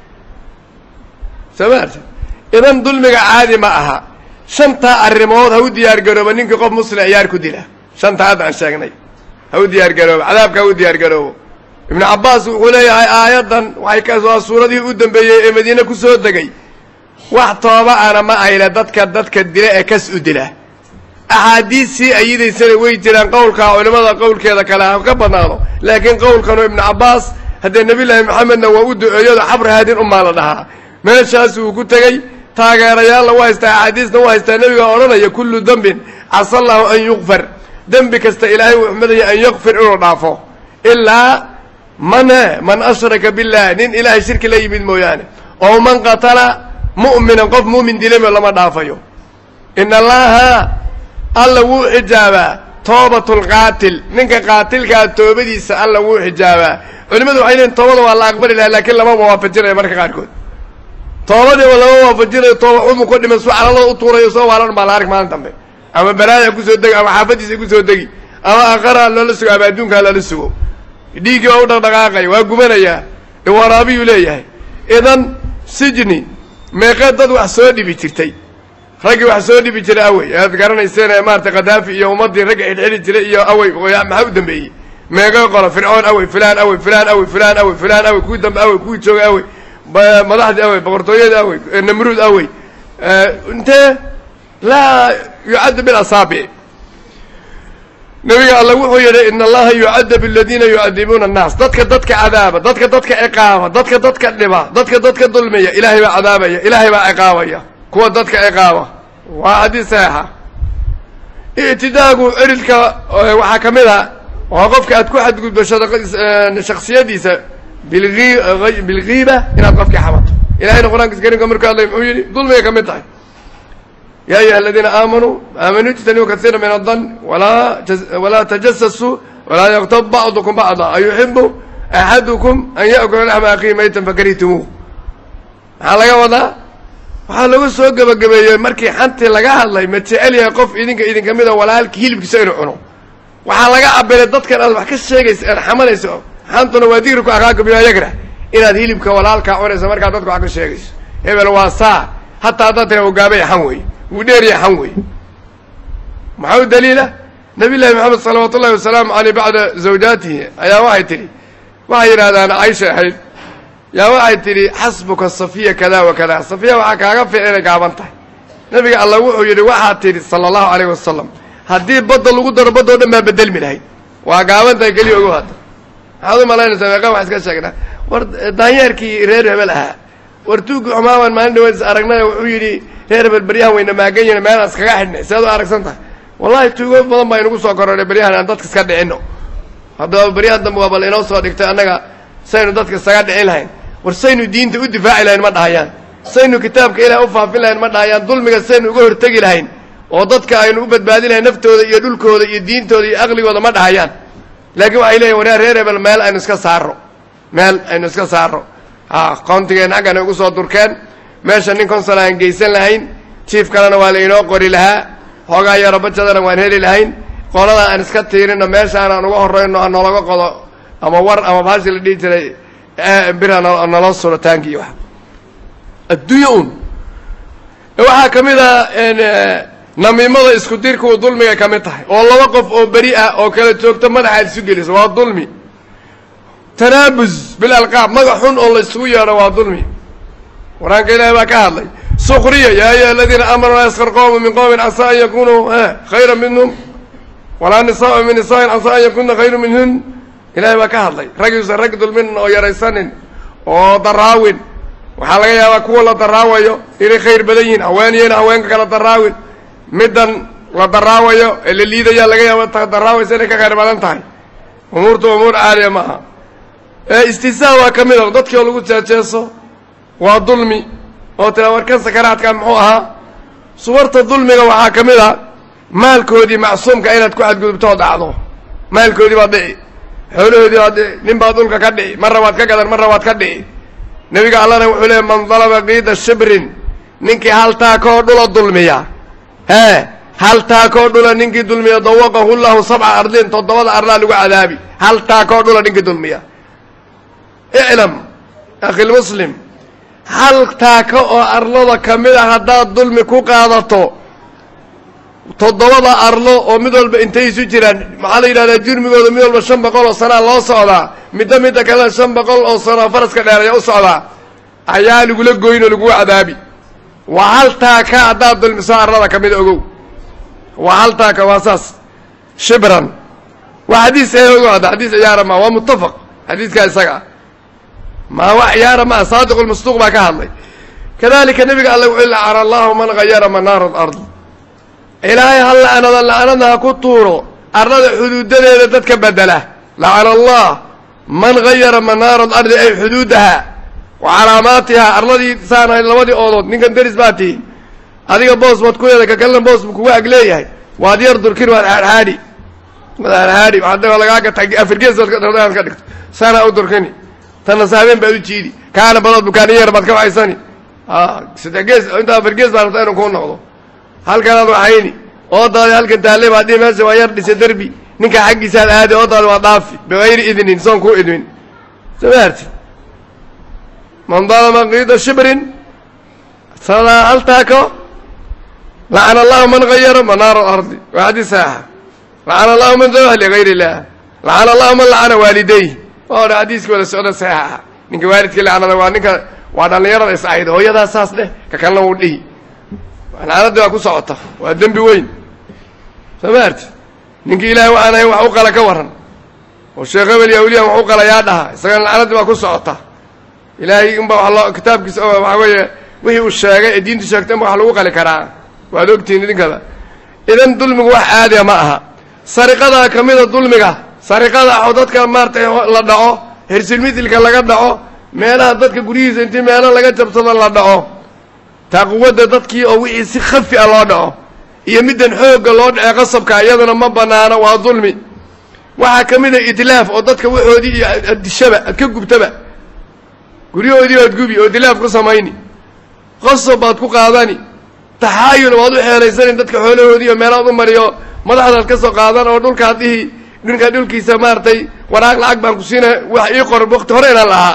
soo ma arti idan dulmiga caadi ma aha shantaa arrimood ha u diyaar garoobo ninkii qof muslim ciyaar ku dila shantaa hadda aan sheegnay ha u diyaar garoobo cadaabka ha u diyaar garoobo ibnu cabbaas wuxuu leeyahay aayaddan waxay ka waa suuradihii u dambeeyey ee madiine ku soo degay wax tooba ana ma ayle dadka dadka dila ee kas u dila axaadiistii ayidaysana way jiraan qowlkaa culimmada qowlkeeda kale ha ka badnaado laakiin qowlkanu ibnu cabbaas haddee nebillaahi maxamedna waa u duceeyado xabri haadin umaa la dhahaa meeshaas uu ku tegey taageerayaalla u haystaa axaadiisna u haystaa nebiga odhanaya kullu dembin casa allahu an yukfar dembi kasta ilaahay uu xmadaya an yakfir inuu dhaafo ilaa man man ashraka billah nin ilaahay shirki la yimid mooyaane oo man qatala mu'minan qof mu'min dilamo lama dhaafayo in allaha alla wuu xijaabaa toobatu lqaatil ninka qaatilkaa toobadiisa alla wuu xijaabaa culimadu waxay leeyiin toobada waa la aqbali laha laakiin lama waafajinayo marka qaarkood toobadiiba lama waafajinayo tooba xumu ka dhiman suu calalada u tuurayo soo waalan baa la arg maalin dambe ama baraaya kusoo degi ama xaafadiisa kusoo degi ama aqaraa loola sugo ama adduunkaa loola sugo dhiiggii waa u dhaqdhaqaaqaya waa gubanayaa waraabiyuu leeyahay idan sijni meeqee dad wax soo dhibi jirtay raggii wax soo dhibi jiray awey aad garanayseen maarata khadaafi iyo ummaddii ragga xidhxidhi jiray iyo awey maxaa u dambeeyey meeqee qolo fircoon awey filaan awey filaan awey filaan awey filaan awey kuwii dambe awey kuwii joogay awey madaxdii awey boqortooyadii awey namruud awey intee laa yucaddu bilasaabic nabiga alla wuxuu yidhi in allaha yucadab aladiina yucadibuuna annaas dadka dadka cadaaba dadka dadka ciqaaba dadka dadka dhiba dadka dadka dulmiya ilaahay baa cadaabaya ilaahay baa ciqaabaya kuwa dadka ciqaaba waa xadiis saxiixa ictidaagu erilka waxaa ka mid a waa qofka aad ku xadgudbo shaksiyadiisa bilgiiba inaad qofkii xamato ilahayna qur-aankiisa karimka markuu hadlay muxuu yidhi dulmigay ka mid tahay ya ayuha aladiina aamanuu aamanuu ijtanibuu kasiira min adan walaa walaa tajasasuu walaa yaktab bacdukum bacda ayuxibu axadukum an ya'kula laxma akhihi maytan fakarihtimuuh maxaa laga wadaa waxaa lagu soo gebagabeeyey markii xantii laga hadlay ma jecel yahay qof idinka idinka mida walaalki hilibkiisa inuu cuno waxaa laga cabiray dadkan aad wax ka sheegaysa aad xamanayso xantuna waa digri ku akaaga bima yagrah inaad hilibka walaalkaa cunayso markaad dadka wax ka sheegayso hebel waa saa hataa haddaad tira hogaamaya xan wey wuu dheeriya xan wey maxaa u daliila nabiy llahi maxamed salawaatu ullahi wasalaamu aleyh bacda zawjaatihi ayaa waxay tidhi waxay yidhahdaan caysha ahayd yaa waxay tidhi xasbuka safiya kada wa kada safiya waxaa kaaga fiic inay gaaban tahay nabiga alla wuxuu yidhi waxaad tidhi sala allahu alayh wasalam haddii badda lagu daro badda o dhan baa bedelmi lahayd waa gaaban tahay keliya ogo hadda maxaad u malaynaysaa meeqaan wax iska sheegnaa war daanyeerkii reer hebel ahaa war tuugi xumaaban maalin dhaweed is aragnay wuxuu yidhi reer hebel beryahan wayna maagan yihin meel aan iskaga xidhnay sead u aragsan tahay wallahi tuugo badan baa inagu soo kororhay beryahan aan dadka iska dhicino haddaba beryahan dambe waa bal inoo soo dhigtay annaga saynu dadka isaga dhicin lahayn war saynu diinta u difaaci lahayn ma dhahayaan saynu kitaabka ilaah u faafin lahayn ma dhahayaan dulmiga saynu uga hortegi lahayn oo dadka aynu u badbaadin lahayn naftooda iyo dhulkooda iyo diintooda iyo aqligooda ma dhahayaan laakiin waxay leeyihin wareer reer hebel meel aynu iska saaro meel aynu iska saaro ha qoontigeen xaggana ugu soo durkeen meesha nin consol aan geysan lahayn jief kalena waa lainoo qori lahaa hoogaa yaro bajadana waan heli lahayn qoladan aan iska tiirino meeshaan aan uga horrayno ha noolaga qodo ama war ama baashi la dhihi jiray bir ha naloo suro taanki iyo wax adduunya un waxaa ka mid a namiimada isku dirkuu dulmiga ka mid tahay oo laba qof oo beri ah oo kala joogto madaxaad isu geliso waa dulmi tanaabus bil alqaab magac xun oo la isugu yeedho waa dulmi qur-aanka ilaahi baa ka hadlay sukriya yaa ayuha aladiina aamanuu laa yaskar qowmu min qowmin casaa an yakunuu khayra minhum walaa nisaau min nisaain casaa an yakuna khayru minhun ilahay baa ka hadlay ragiisa rag dulminin oo yaraysanin oo daraawin waxaa laga yaabaa kuwa la daraawayo inay khayr badan yihiin haweeniyana haweenka kala daraawin middan la daraawayo ee la liidaya laga yaaba ta daraawaysa inay ka khayr badan tahay umuurtu umuur caaliya ma aha istihzaa waa ka mid a dadkii oo lagu jeejeeso waa dulmi oo tira warkan sakaraadkan muxuu ahaa suwarta dulmiga waxaa ka mid a maalkoodii macsuumka inaad ku xadgudubtoo dhacdo maalkoodii baad dhici xoolahoodii baad dhici nin baad dhulka ka dhici marra waad ka gadan marra waad ka dhici nebiga allana wuxuu leeyay man dalaba kiida shibrin ninkii hal taakoo dhula dulmiya hee hal taakoo dhula ninkii dulmiya dawaqahu llahu sabca ardin toddobada arlaa lagu cadaabi hal taakoo dhula ninkii dulmiya iclam akhilmuslim hal taako oo arlada ka mid a haddaad dulmi ku qaadato toddobada arlo oo mid walba intay isu jiraan maxaa la yidhahdaa jurmigooda mid walba shan boqol oo sanaa loo socdaa midda midda kalena shan boqol oo sanoo faraska dheeraya u socdaa ayaa lagula goyn oo lagu cadaabi waa hal taaka haddaad dulmiso arlada ka mid ogow waa hal taaka waa saas shibran waa xadiis ogo hadda xadiis ciyaara maa waa muttafaq xadiiskaa isaga ah maa wax ciyaara maa saadiqu lmasduuq baa ka hadlay kadalika nebiga alle wuxuu lacana allahu man gayara manaara alard ilaahay ha la'nada la'nada ha ku tuuro arlada xuduudadeeda dadka bedela lacana allah man gayara manaara alardi ay xuduudaha wa calaamaatiha arladii saanahay labadii oodood ninkan deris baa tihi adiga boos baad ku leedahay kakalena boos bu kugu ag leeyahay waad yar durkin waad haadhaadhi waad haadhaadhi waxaa lagaaga tag afargees aad ka dhigto saanaa u durkini tanna saabeen baad u jiidi kaana badood bukaani yar baad ka waxaysani saddex gees inta afar gees baa rabtaa inuu kuu noqdo halkanaad waxayni oodaadi halkan taalle baad dhihi meesha waa yar dhisa derbi ninka xaggiisaad aadi oodaadi waa dhaafi bigayri idnin soon kuu idmin soo ma arti man dalama qiida shibrin sadaa hal taako lacana allahu man gayara manaara alardi waa xadiis saxiixa lacana allahu man dabaha ligayr illah lacana allahu man lacana waalidayh waa odha xadiiskii wada socda saxiixa ah ninka waalidkii lacnada waa ninka waa dhallinyarada is ahayd hooyadaa saas dheh ka kalena wuu dhihi lacnadii waa ku socota waa dembi weyn soo ma arti ninkii ilaahay waxaan ahayn wax u qala ka warran oo sheekh hebel iyo awliyan wax u qala yaa dhaha isagana lacnadii waa ku socota ilaahay unba wa loo kitaabkiisa waxaa weeye wixii uu sheegay ee diintu sheegtay unba wax lagu qali karaa waad ogtihiin idinkada idan dulmigu wax caadiya ma aha sariqadaa ka mida dulmiga sariqada oo dadka maaratay la dhaco hersilmitilka laga dhaco meelaha dadka guryihiisa intii meelo laga jabsado la dhaco taaquwadda dadkii oo wixii si khafi a loo dhaco iyo middan xoogga loo dhacee qasabka iyaduna ma banaano waa dulmi waxaa ka mid a itlaaf oo dadka waxoodii iyo addishaba ad ka gubtaba guryahoodii baad gubi oo dilaaf ku samayni qasab baad ku qaadani taxaayul waad u xeelaysanin dadka xoolahoodii oo meelaad u mariyo madaxdaad ka soo qaadan oo dhulkaad dhihi dhinka dhulkiisa maaragtay waraaq lacag baan ku siina wax ii qor wakti hore inaan lahaa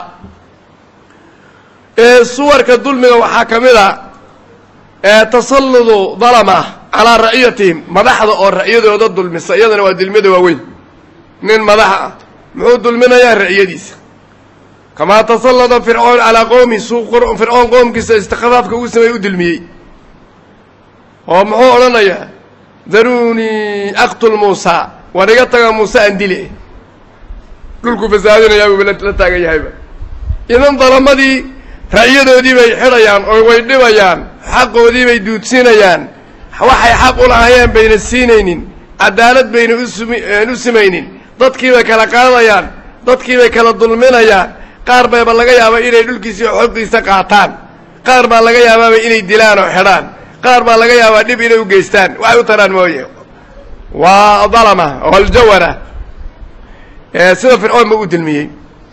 suwarka dulmiga waxaa ka mid a tasalludu dalama calaa ra'iyatihim madaxda oo ra'yadooda dulmisa iyadana waa dulmiyada waaweyn nin madaxa ah muxuu dulminayaa ra'yadiisa kamaa tasallada fircoon calaa qowmi suu fircoon qoomkiisa istikfaafka ugu sameeyey u dulmiyey oo muxuu odhanayaa daruunii aqtul muusa war iga taga muuse aan dile dhulku fasaadinayaa buuba la taagan yahayba idan dalamadii ra'yadoodii bay xidhayaan oo way dhibayaan xaqoodii bay duudsinayaan waxay xaq u lahaayeen bayna siinaynin cadaalad bayna usumi u simaynin dadkii bay kala qaadayaan dadkii bay kala dulminayaan qaar bayba laga yaabaa inay dhulkiisii xoqiisa qaataan qaar baa laga yaabaaba inay dilaan oo xidhaan qaar baa laga yaabaa dhib inay u geystaan waxay u taraan mooye waa dalama oo aljawara sida fircoon ba u dilmiyey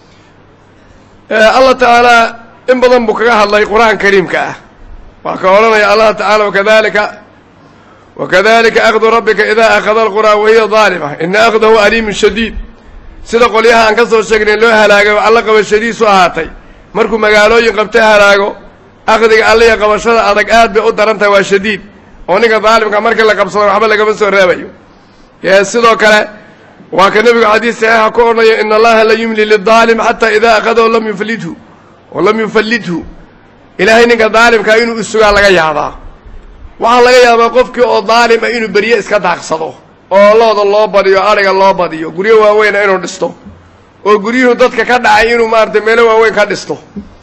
allah tacaala in badan buu kaga hadlay qur-aan kariimka ah waa ka odhanaya allah tacaala wakadalika wakadalika akdu rabbika ida akhada alquraa wahiya daalima ina akhdahu aliimun shadiid sida qolyaha aan ka soo sheegnay loo halaagay oo alla qabashadiisu ahaatay markuu magaalooyin qabta halaago aqdiga alliya qabashada adag aad bay u daran tahay waa shadiid oo ninka daalimka markii la qabsado waxba lagama soo reebayo ee sidoo kale waa ka nebigu xadiis saxiixa ku odhanaya in allaha la yumli lidaalim xataa idaa akadahu lam yuflidhu oo lam yufallidhu ilaahay ninka daalimkaa inuu isugaa laga yaabaa waxaa laga yaabaa qofkii oo daalima inuu berye iska daaqsado oo looda loo badiyo adhiga loo badiyo guryo waaweyna inuu dhisto oo guryuhu dadka ka dhacay inuu maaragtay meelo waaweyn ka dhisto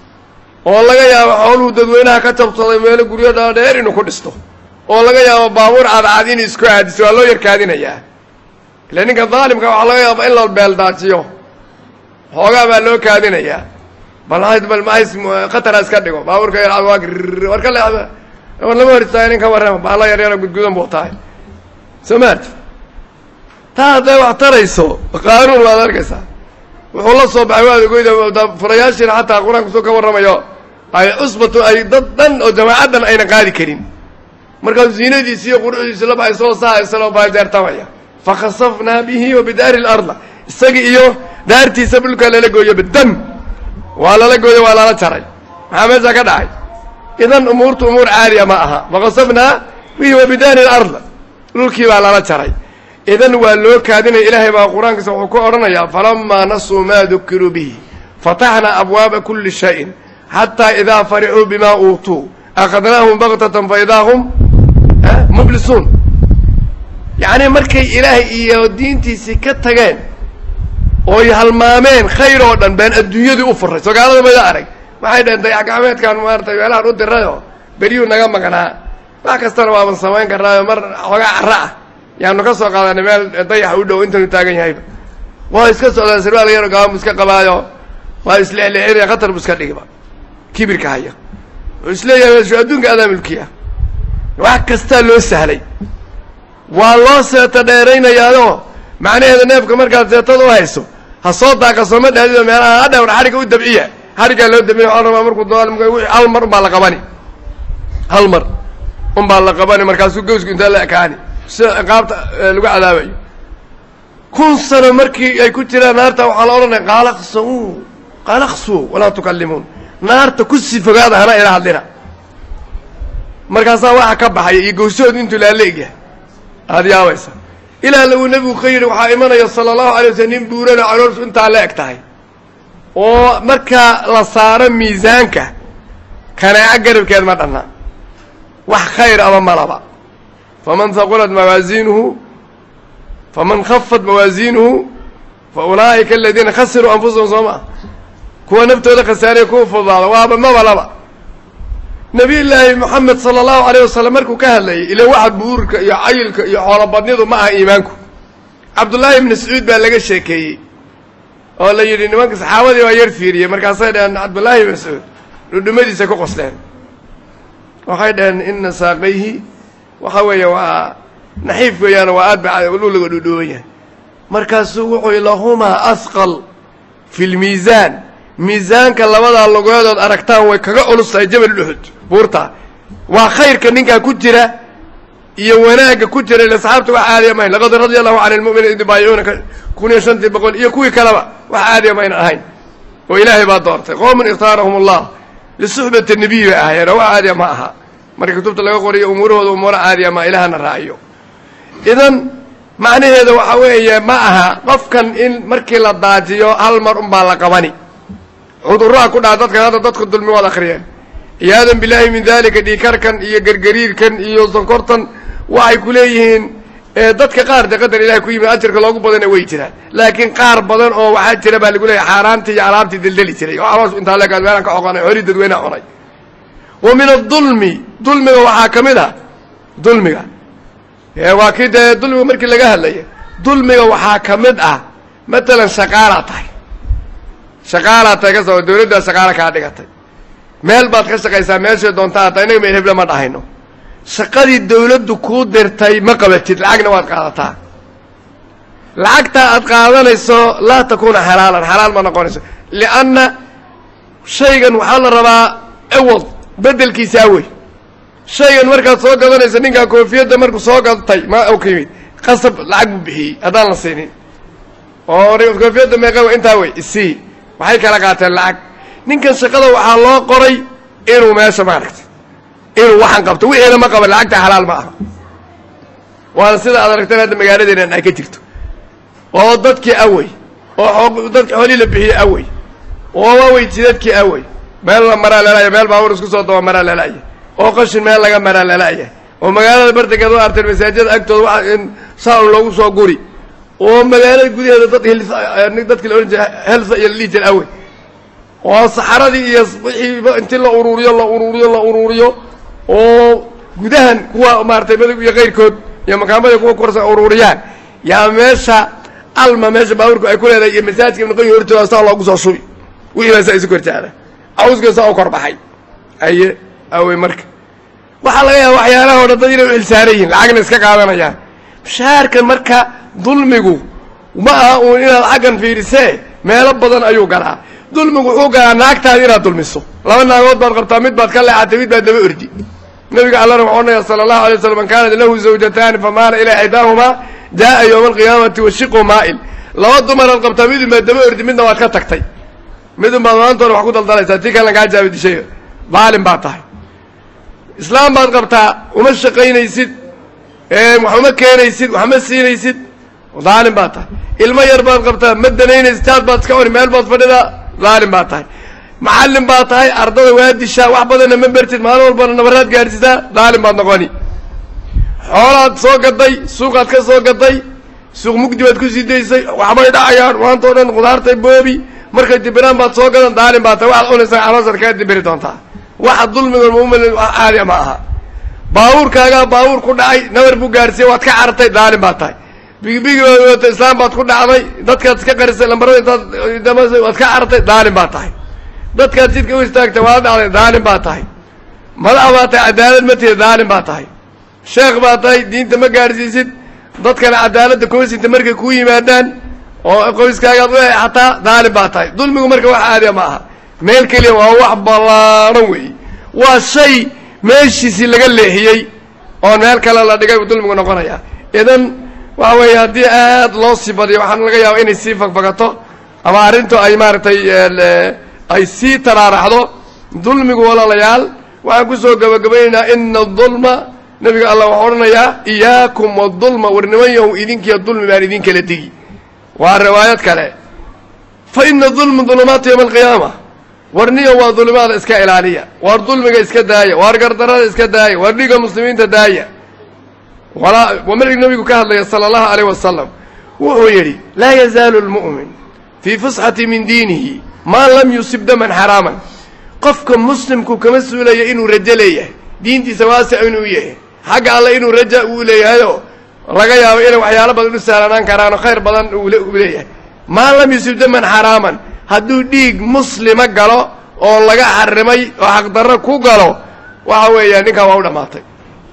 oo laga yaabo xooluhu dadweynaha ka jabsaday meelo guryo dhaadheer inuu ku dhisto oo laga yaabo baabuur cadcad inuu isku aadiso waa loo yarkaadinayaa ila ninka daalimka waxaa laga yaaba in la beeldaajiyo xoogaa baa loo kaadinayaa bal bal mahays khatara iska dhigo baabuurka yarcad waa grr war ka leexda war lama hor istaaga nin ka warrama baala yaryaro gudgudan buu tahay soo maarti taa hadday wax tarayso qaanuun waad arkaysaa wuxuu la soo baxay waad ogoyda furayaashiina xataa qur-aanku soo ka warramayo ay cusbatu ay dad dhan oo jamaacadan ayna qaadi karin markaasuu ziinadiisi iyo quruxdiisi la baxay soo saa isaloo baajeertamaya fakhasafnaa bihi wa bidaari larda isaga iyo daartiisa dhulkaa lala gooyo bidam waa lala gooyo waa lala jaray maxaa meesha ka dhacay idan umuurtu umuur caaliya ma aha fakhasafnaa bihi wa bidaari larda dhulkii baa lala jaray idan waa loo kaadinaya ilaahay baa qur-aankiisa wuxuu ku odhanayaa falamaa nasuu maa dukiruu bihi fataxnaa abwaaba kuli shayin xataa idaa farixuu bimaa uutuu akhadnaahum baktatan fa idaa hum mublisuun yacni markay ilaahay iyo diintiisii ka tageen ooy halmaameen khayr oo dhan been adduunyadii u furay sogaalada mayda arag waxay dhaheen dayax gacmeedkan maaratay meelahan u dirayoo beryuu naga maqnaa wax kastana waaban samayn karnaayo mar xoogaa carra ah yaanu ka soo qaadanay meel dayax u dhow intanu taagan yahayba waa iska socdaa sirwaal yaro gaamu iska qabaayo waa isleexleexinaya khatar bu iska dhigiba kibirka haya wuxuu isleeyahay shu adduunka adaa milkiya wax kastaa loo sahlay waa loo seeta dheeraynayaayoo macnaheeda neefka markaad seetada u hayso ha soo daaqa sooma dhaadido meelaha hadha war xadhigga u dabciya xadhiggaa loo dabciya waxaa rabaa markuu daalimka wixii hal mar unbaa la qabani hal mar unbaa la qabani markaasuu gawsku intaa la ekaani sida ciqaabta lagu cadaabayo kun sano markii ay ku jiraan naarta waxaa la odhanaya qaalaqsau qaalaqsu walaa tukallimuun naarta ku sii fogaada hana ila hadlina markaasaa waxa ka baxaya iyo gawsahoodu intuu laaleegyahay aada yaabaysa ilaa lagu nebigu ka yidhi waxaa imanaya sala allahu alay waslm nin buurana calooshu intaa la eg tahay oo markaa la saaro miisaanka kanaaco garabkeed ma dhanna wax khayr aba malaba faman haqulat mawaaziinuhu faman khafat mawaaziinuhu fa ulaa'ika aladiina khasiruu anfusahum soo maa kuwa naftooda khasaariya kuwa fudaada waaba maba laba nabiy llaahi moxamed sala allahu alayh wasalam markuu ka hadlayay ila waxa buurka iyo cayilka iyo xoolobadnidu ma aha iimaanku cabdullaahi ibni sacuud baa laga sheekeeyey oo la yidhi nimanka saxaabadii baa yar fiiriyey markaasay dhaheen cabdullaahi ibni sacuud dhudhumadiisa ku qosleen waxay dhaheen ina saaqayhi waxa weeye waa naxiif weeyaano waa aad ba luliga dhudhuuban yahay markaasuu wuxuu i lahumaa asqal fi lmiisaan miisaanka labadaa lugoedood aragtaan way kaga culus tahay jabal uxud buurta waa khayrka ninkaa ku jira iyo wanaagga ku jira ila saxaabta wax caadiya mahayn laqad radia allahu cani lmu'miniin id yubaayicuunaka kun iyo shantii boqol iyo kuwii kaleba wax caadiya mayna ahayn oo ilaahay baa doortay qoomun ikhtaarahum allah lisuxbati nabiy bay ahaayeen oo wax caadiya ma aha marka kutubta laga qoriyo umuurahooda umuuro caadiya ma ilahana raaciyo idan macnaheeda waxa weeye ma aha qofkan in markii la daajiyo hal mar unbaa la qabani cudurraha ku dhaca dadkan hadda dadku dulmi waad akhriyeen ciyaadan billaahi min dalika dhiikarkan iyo gergariirkan iyo sonkortan waxay ku leeyihiin dadka qaar de qadar ilahay ku yimid ajarka loogu badana way jiraan laakiin qaar badan oo waxaa jira baa lagu leeyahy xaaraantii iyo alaabtii deldeli jiray oo aroos intaa leekaad meelaan ka oqonay hori dadweyneha cunay wa min adulmi dulmiga waxaa ka mid ah dulmiga waa kii dee dulmiga markii laga hadlaya dulmiga waxaa ka mid ah matalan shaqaalaa tahay shaqaalaa tahay ka soo dawladdaa shaqaala kaa dhigatay meel baad ka shaqaysaa meeshay doontaa hataa inaga meel hebla ma dhahayno shaqadii dawladdu kuu dirtay ma qabatid lacagna waad qaadataa lacagtaa aad qaadanayso laa takuuna xalaalan xalaal ma noqonayso lianna shaygan waxaa la rabaa ciwad bedelkiisaa wey shaygan markaad soo gadanaysa ninkaa koofiyadda markuu soo gadatay ma u ka yimid qasab lacag buu bixiyey haddaan la siinin oo koofiyadda meeqa intaa wey isii waxay kala qaateen lacag ninkan shaqada waxaa loo qoray inuu meesha maaragtay inuu waxaan qabto wixiina ma qaban lacagta xalaal ma aha waana sida aad aragteen hadda magaaladeena ay ka jirto oo dadkii awey oo dadki xoolii la bixiyey awey oo awey jidadkii awey meel la maraa lalaaya meel baabuur isku soo daba maraa lalaaya oo qashin meel laga maraa lalaaya oo magaalada bartankeed waa arteen masaajida agtooda waa in saaun loogu soo guri oo magaalada gudaheeda dad dadki la odhan jira helsa iyo la dhihi jira awey oo saxaradii iyo wixiiba intii la uruuriyo la uruuriyo la uruuriyo oo gudahan kuwa maaratay madow iyo kayrkood iyo makaamada kuwa korsa uruuriyaan yaa meesha alma meesha baabuurku ay ku leedahay iyo masaajidka ibn qayim hortooda saa loogu soo shubi wixii baa saa isu kortaada cawska saa u kor baxay aye awey marka waxaa laga yaaba waxyaalaha o dhan dad inay u ilsaaran yihin lacagna iska qaadanayaan mushaharkan marka dulmigu ma aha uun inaad xaggan fiirisee meelo badan ayuu galaa dulmigu wuxuu galaa naagtaada inaad dulmiso laba naagood baad qabtaa mid baad ka leexatay mid baad daba ordi nabiga allana waxau odhanaya sala allahu alay waslam man kaanat lahu zawjataani famaala ilaa ixdaahumaa jaa'a yowma alqiyaamati washiqu maa'il laba dumaraad qabtaa midun baad daba ordi midna waad ka tagtay midun baad maantoona wax ku daldalaysaa tii kalena kaa jaabi dishay daalim baad tahay islaam baad qabtaa uma shaqaynaysid wax uma keenaysid wax ma siinaysid daalim baad tahay ilmo yar baad qabtaa ma danaynaysid taad baad iska cuni meel baad fadhidaa daalim baad tahay macallin baad tahay ardada waa dishaa wax badanna ma bertid maalin walbana nabaraad gaadhsisaa daalim baad noqoni xoolaad soo gaday suuqaad ka soo gaday suuq mugdi baad ku sii daysay waxbay dhacayaan maanta o dhan khudaartay boobi markay dibiraan baad soo gadan daalim baad tahay waxaad cunaysaa caloosaad kaa dibiri doontaa waxa dulmiga muumil caadiya ma aha baabuurkaagaa baabuur ku dhacay nabar buu gaarsiiyey waad ka carartay daalim baad tahay bigibigi baad wata islaam baad ku dhacday dadkaad iska qarisay lambarada intaad damasay waad ka carartay daalim baad tahay dadkaad jidka u istaagtay waad dhacday daalim baad tahay madax baad tahay cadaalad ma tihid daalim baad tahay sheekh baad tahay diinta ma gaadhsiisid dadkana cadaaladda koosinta markay kuu yimaadaan oo qoyskaagaad u xataa daalim baad tahay dulmigu marka wax aadiya ma aha meel keliya waa wax ballaadhan weeye waa shay meeshiisii laga leexiyey oo meel kale la dhigay buu dulmigu noqonaya idan waxa weeye haddii aad loo sii badiyo waxaan laga yaaba inay sii fagfagato ama arrintu ay maaragtay ay sii taraaraxdo dulmigu walaalayaal waxaan kusoo gabagabaynaynaa ina dulma nabiga allah waxau odhanayaa iyaakum wadulma war niman yahow idinkiiyo dulmi baan idin kala tegi waa riwaayad kale fa ina dulma dulumaatu yowma alqiyaama warniyo waa dulimaada iska ilaaliya waar dulmiga iska daaya waar gardarada iska daaya waar dhiga muslimiinta daaya walaa waa markii nabigu ka hadlaya sala allahu alayh wasalam wuxuu yidhi laa yazaalu lmu'min fii fusxati min diinihi maa lam yusib daman xaraaman qofka muslimku kama suulaya inuu rajo leeyahay diintiisa waasic inuu yahay xagga alle inuu raja uu leeyahayoo laga yaabo inay waxyaalo badan u sahlanaan karaanoo khayr badan uu leeyahay maa lam yusib daman xaraaman hadduu dhiig muslima galo oo laga xarimay oo xaqdarro ku galo waxa weeya ninkaa waa u dhammaatay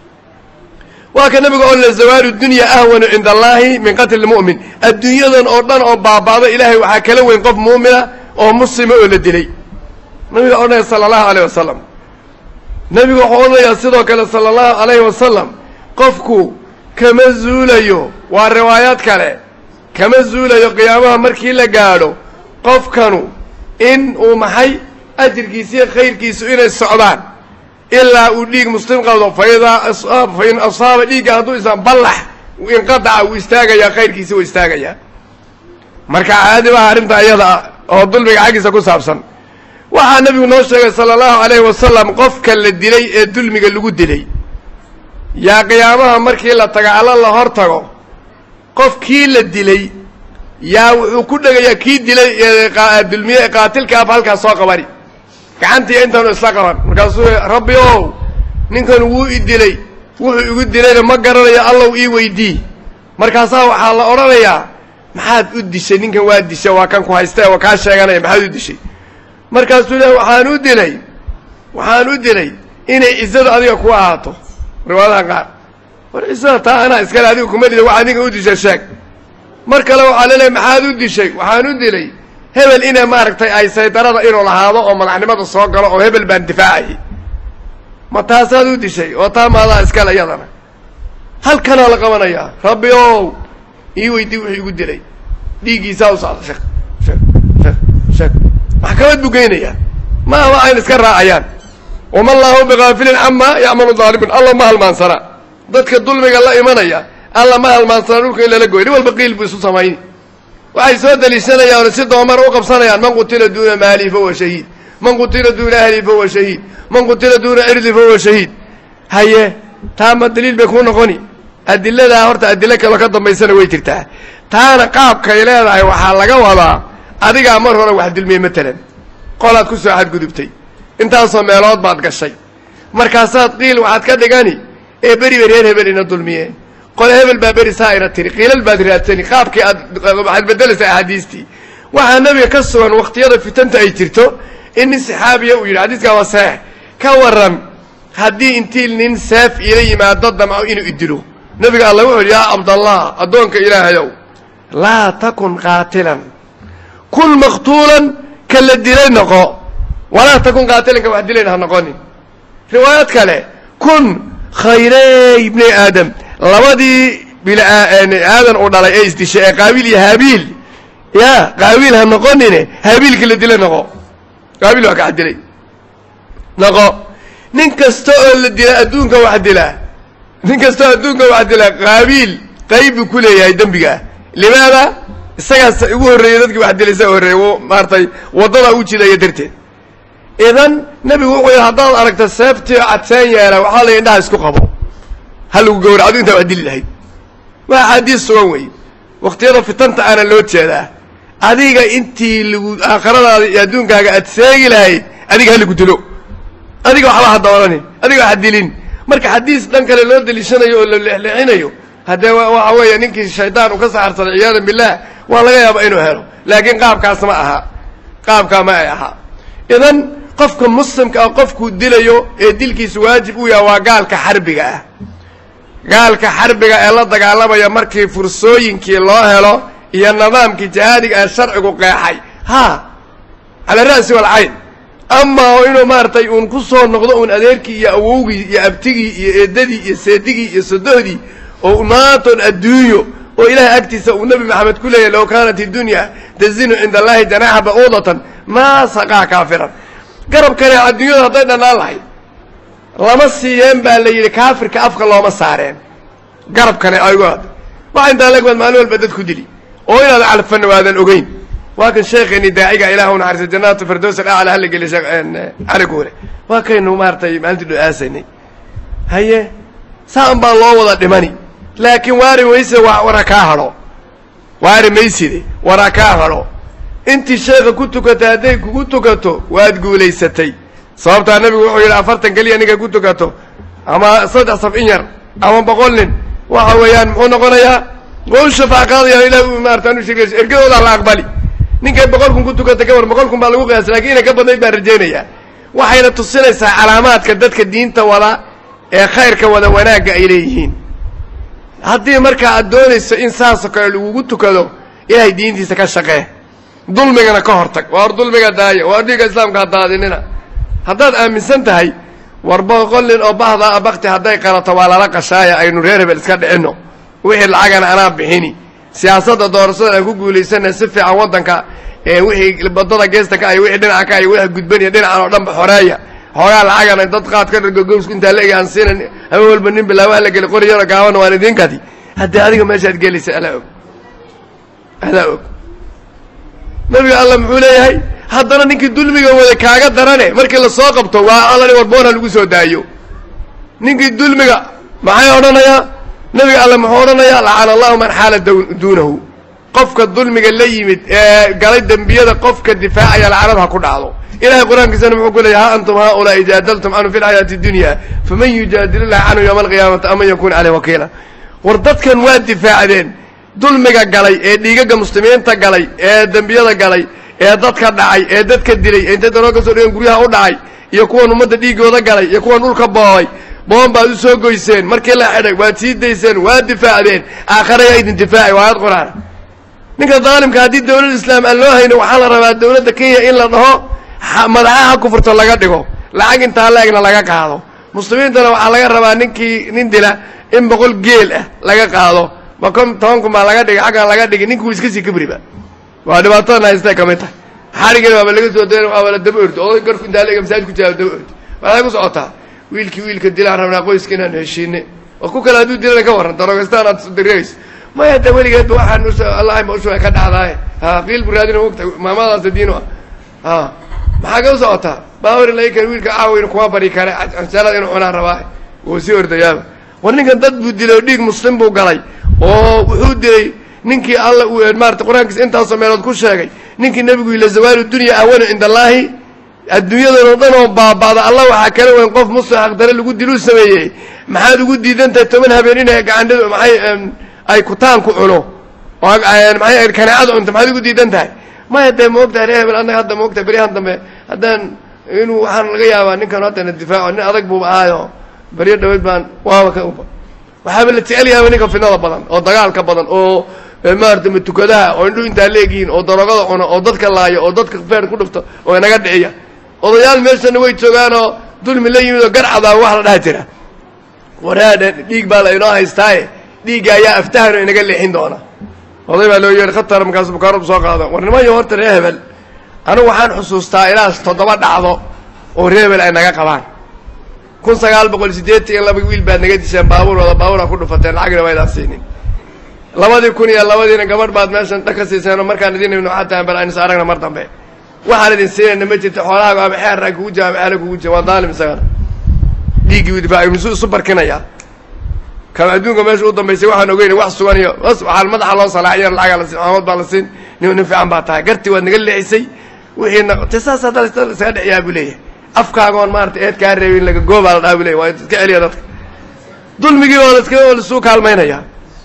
waa ka nabiga oo le zawaalu dunya ahwanu cinda allaahi min qatli lmu'min adduunyadan oo dhan oo baaba'do ilaahay waxaa kala weyn qof muumina oo muslima oo la dilay nabiga odhanaya sala allahu alayh wasalam nebigu wuxuu odhanayaa sidoo kale sala allahu alayhi wasalam qofku kama zuulayo waa riwaayaad kale kama zuulayo qiyaamaha markii la gaadho qofkanu in uu maxay ajirkiisiiyo khayrkiisu inay socdaan ilaa uu dhiig muslim qabdo faidaa asaab fa in asaaba dhiigga hadduu isaan ballax inqadaca wuu istaagayaa khayrkiisi wuu istaagayaa marka caadi maha arrinta iyada ah oo dulmiga xaggiisa ku saabsan waxaa nebigu noo sheegay sala allahu alayhi wasalam qofka la dilay ee dulmiga lagu dilay yaa qiyaamaha markii la taga alla la hor tago qofkii la dilay yaa wuxuu ku dhegayaa kii dilay dulmiye qaatilka af halkaas soo qabani gacantii intaanu isla qaban markaasuu rabbi ow ninkan wuu i dilay wuxuu igu dilayna ma garanayo allow ii weydii markaasaa waxaa la odhanayaa maxaad u dishay ninkan waa dishay waa kan ku haysta waa kaa sheeganaya maxaad u dishay markaasuu le waxaan u dilay waxaan u dilay inay cizadu adiga ku ahaato riwaayadaha qaar war cizada taa anaa iskale adiga kuma dila wax adiga u dishay sheeg mar kale waxaa leleeay maxaad u dishay waxaan u dilay hebel ina maaragtay ay saydarada inuu lahaado oo madaxnimada soo galo oo hebel baan difaacayay ma taasaad u dishay oo taa maadaa iskale iyadana halkanaa la qabanayaa rabbi ow ii weydii wuxuu igu dilay dhiiggiisaa u socda sheek sheek sheek sheek maxkamad buu geynayaa ma ama ayna iska raacayaan wama allaahu bigaafilin camaa yacmalu daalimuun alla ma halmaansana dadka dulmiga la imanaya alla ma halmaansana dhulka in lala goy nin walba qiil buu isu samayni waxay soo deliishanayaan si doomar u qabsanayaan man qutila duuna maalihi fahuwa shahiid man qutila duuna ahlihi fahuwa shahiid man qutila duuna cirdi fahuwa shahiid haye taa ma daliil bay kuu noqoni adiladaa horta adilo kaloo ka dambaysana way jirtaa taana qaabkay leedahay waxaa laga wadaa adigaa mar hore wax dulmiyey matalan qolaad ku soo xadgudubtay intaasoo meelood baad gashay markaasaad qiil waxaad ka dhigani ee beri bay reer hebel ina dulmiyeen qole hebel baa beri saa ina tiri qiilal baad raadsani qaabkii aad waxaad beddelaysaa axaadiistii waxaa nebiga ka sugan wakhtiyada fitanta ay jirto in nin saxaabiya uu yidhi xadiiskaa waa saxiix ka warran haddii intii nin seef iila yimaado damco inuu idilo nebiga alla wuxu yidhi yaa cabdallah addoonka ilaahayow laa takun qaatilan kun maqtuulan ka la dilay noqo walaa takun qaatilan ka wax dilayna ha noqonin riwaayad kale kun khayrey ibni aadam labadii bil aadan uu dhalay ee isdishay ee qaabiil iyo haabiil ya qaabiil ha noqonine haabiilka la dilay noqo qaabiil waa ka wax dilay noqo nin kasta oo la dila adduunka wax dilaa nin kasta oo adduunka wax dilaa qaabiil qayb buu ku leeyahay dembigaa limaada isagaas ugu horreeyey dadkii wax dilay isaga horreeyey u maaratay waddada u jidaya darteed idan nebigu wuxuu yidhi haddaad aragto seeftii cadseen yeela waxaa la indhaha isku qabo ha lagu gawra adu intaa wax dili lahayd waa axaadiis sugan wey wakhtiyada fitanta aana loo jeedaa adiga intii lagu aakhiradaada iyo adduunkaaga aad seegi lahayd adiga ha lagu dilo adiga waxba ha doonanin adiga ha dilin marka xadiis dhan kale loo deliishanayo oo la leexleexinayo haddee waxa weeye ninkii shaydaan uu ka saxarsaday ciyaadan billaah waa laga yaaba inuu helo laakiin qaabkaas ma aha qaabkaa ma ay ahaa idan qofka muslimka ah qofkuu dilayo ee dilkiisu waajib u yaha waa gaalka xarbiga ah gaalka xarbiga ee la dagaalamaya markii fursooyinkii loo helo iyo nidaamkii jihaadiga ee sharcigu qeexay ha cala ra'si walcayn amaa oo inuu maaragtay uun ku soo noqdo uun adeerkii iyo awowgii iyo abtigii iyo eedadii iyo seedigii iyo sodohdii oo maantoon adduunyo oo ilaahay agtiisa uu nebi maxamed ku leeyahy low kaanat iddunya tazinu cinda allahi janaaxa ba'uudatan maa saqaa kaafiran garabkane adduunyada hadday dhannaan lahayd lama siiyeen baa la yidhi kaafirka afka looma saareen garabkane aygu hadda waxa intaa legbaad maalin walba dad ku dili oo inaad calfanna waadan ogeyn waa kan sheekheeni daaciga ilah u naxariisa jannaatu firdows alacla hala geliy sheekh cali guure waa kaynu maaratay maalintii dho-aasanay haye saan baa loo wada dhimani laakiin waari mayse wa wara kaa hadho waari mayside wara kaa hadho intii sheekha ku tukata hadday kugu tukato waad guulaysatay sababtaa nebigu wuxuu yidhi afartan keliya ninka ku tukato ama saddex saf in yar ama boqol nin waxa weeyaan muxuu noqonayaa waa u shafaac qaadaya ilah maarata anu sheegay ergadooda la aqbali ninkay boqol kun ku tukata ka war boqol kun baa lagu qiyaasay lakin inay ka badnayd baan rajaynayaa waxayna tusinaysaa calaamaadka dadka diinta wada ee khayrka wada wanaagga ay leeyihiin haddii markaa aad doonayso in saasoo kale lagugu tukado ilaahay diintiisa ka shaqee dulmigana ka hortag waa hor dulmiga daaya waa dhiiga islaamka ha daadinina haddaad aaminsan tahay war boqol nin oo bahda a bakti hadday qalato waa lala qashaaya aynu reer hebel iska dhicinno wixii lacagana anaa bixini siyaasadda doorashada aan ku guulaysana si fiican waddanka ee wixii badada geesta ka ay wixii dhinaca ka ay wixii gudbaniya dhinacan oo dhanba xoreeya xoogaa lacagana dad qaad ka dhirgogowsku intaa la egi aan siinan haba walba nin bilaabaha la geli qori yaro gaabana waan idinkadi haddii adiga meeshaad gelaysa alaa og alaa og nabiga alla muxuu leeyahay haddana ninkii dulmiga wada kaaga darane markii lasoo qabto waa allani warboona lagu soo daayo ninkii dulmiga maxay odhanayaa nabiga alle muxuu odhanayaa lacana allahu man xaala duunahu qofka dulmiga la yimid ee galay dembiyada qofka difaacaya lacanada ha ku dhacdo ilahay qur-aankiisana muxuu ku leeyahy ha antum haaulaai jaadaltum canhu fi lxayaati اdunya faman yujaadil illahi canhu yowma alqiyaamati aman yakun caleyh wakiila war dadkan waa difaacdeen dulmiga galay ee dhiigaga muslimiinta galay ee dembiyada galay ee dadka dhacay ee dadka dilay ee intay daroo ka soo dhigeen guryaha u dhacay iyo kuwan ummadda dhiigooda galay iyo kuwan dhulka boobay boon baad u soo goyseen markii la xidhay waad sii dayseen waad difaacdeen aakharayaa idin difaacay waayad qur-aan ninka daalimka haddii dawlad islaam aan loo hayno waxaa la rabaa dawladda kenya in la dhaho madaxaha kufurta laga dhigo lacag intaa la-egna laga qaado muslimiintana waxaa laga rabaa ninkii nin dila in boqol geel ah laga qaado ma kon toban kun baa laga dhigay xaggan laga dhigay ninkuu iska sii kabriba waa dhibaatadan haystay ka mid tahay xarigana waaba laga soo da waaba la daba ordo oday garku intaa laega masaajid ku jira daba ordo waxay ku socotaa wiilkii wiilka dilaan rabnaa qoyska inaan heshiine oo ku kale hadduu dilana ka warran darogastaan aad dirayso maya da weligeedba waxaan us allahima ushuga ka dhacdaaye ha qiil bu raadina ogta maamadaasa diino ah ha maxaa ka u socotaa baawar lai kan wiilka caawin kuma bari kare cansalada inuu cunaan rabaa wuu sii ordayaaba war ninkan dad buu dilay oo dhiig muslim buu galay oo wuxuu dilay ninkii alla uu maarata qur-aankiisa intaasoo meelood ku sheegay ninkii nebigu yila zawaalu dunya ahwanu cinda allaahi adduunyadan oo dhan oo baaba'da allah waxaa kala weyn qof muslim xaqdare lagu diluu sameeyey maxaad ugu diidan tahay toban habeen inay gacandhadu maxay ay kutaan ku cuno oo maxay kaneecada cunto maxaad ugu diidan tahay maya dee ma ogtahay reer hebel annaga hadda ma ogtahay beryahan dambe haddaan inuu waxaan laga yaabaa ninkan haddana difaaco nin adag buuba ahaayo beryo dhaweyd baan waaba ka uba waxaaba la jecel yaaba ninka fidnada badan oo dagaalka badan oo maarata matukadaha oo indhu intaa leegihiin oo darogada cuno oo dadka laayo oo dadka feer ku dhufto oo inaga dhiciya odayaal meeshana way joogaanoo dulmi la yimid oo garcadaa wax la dhaha jira waraadha dhiig baa la inoo haystaaye dhiigga ayaa aftahano inaga leexin doona oday baa loo yeehi khatar markaasu bukaaradu soo qaado war nimanyo horta ree hebel anigu waxaan xusuustaa ilaas toddoba dhacdo oo ree hebel ay naga qabaan kun sagaal boqol siddeetan iyo laba wiil baad naga disheen baabuur wada baabuura ku dhufateen lacagna waydaan siinin labadii kun iyo labadiina gabadh baad meeshan dhag ka siiseen oo markaan idin ibnu xataan bal aynu is aragna mar dambe waxaan idin siinayna ma jirta xoolahaaga ama xeerraa kugu jira ama xeela kugu jira waa daalim isagana dhiiggii difaaci musu isu barkinaya kama adduunka meesha u dambaysay waxaan ogeyn wax sugan iyo bas waxaa madaxa loo salaaciyo lacagaa la siin maxamood baa la siin nin nin fiican baa tahay gartii waad naga leexisay wixiina te saas hadda isaga dhiciyaa buu leeyahay afkaagoon maarata eed kaa reebin laga goobaa la dhaha bu leyahy waa iska celiya dadka dulmigii oo laska oo lasuu kaalmaynaya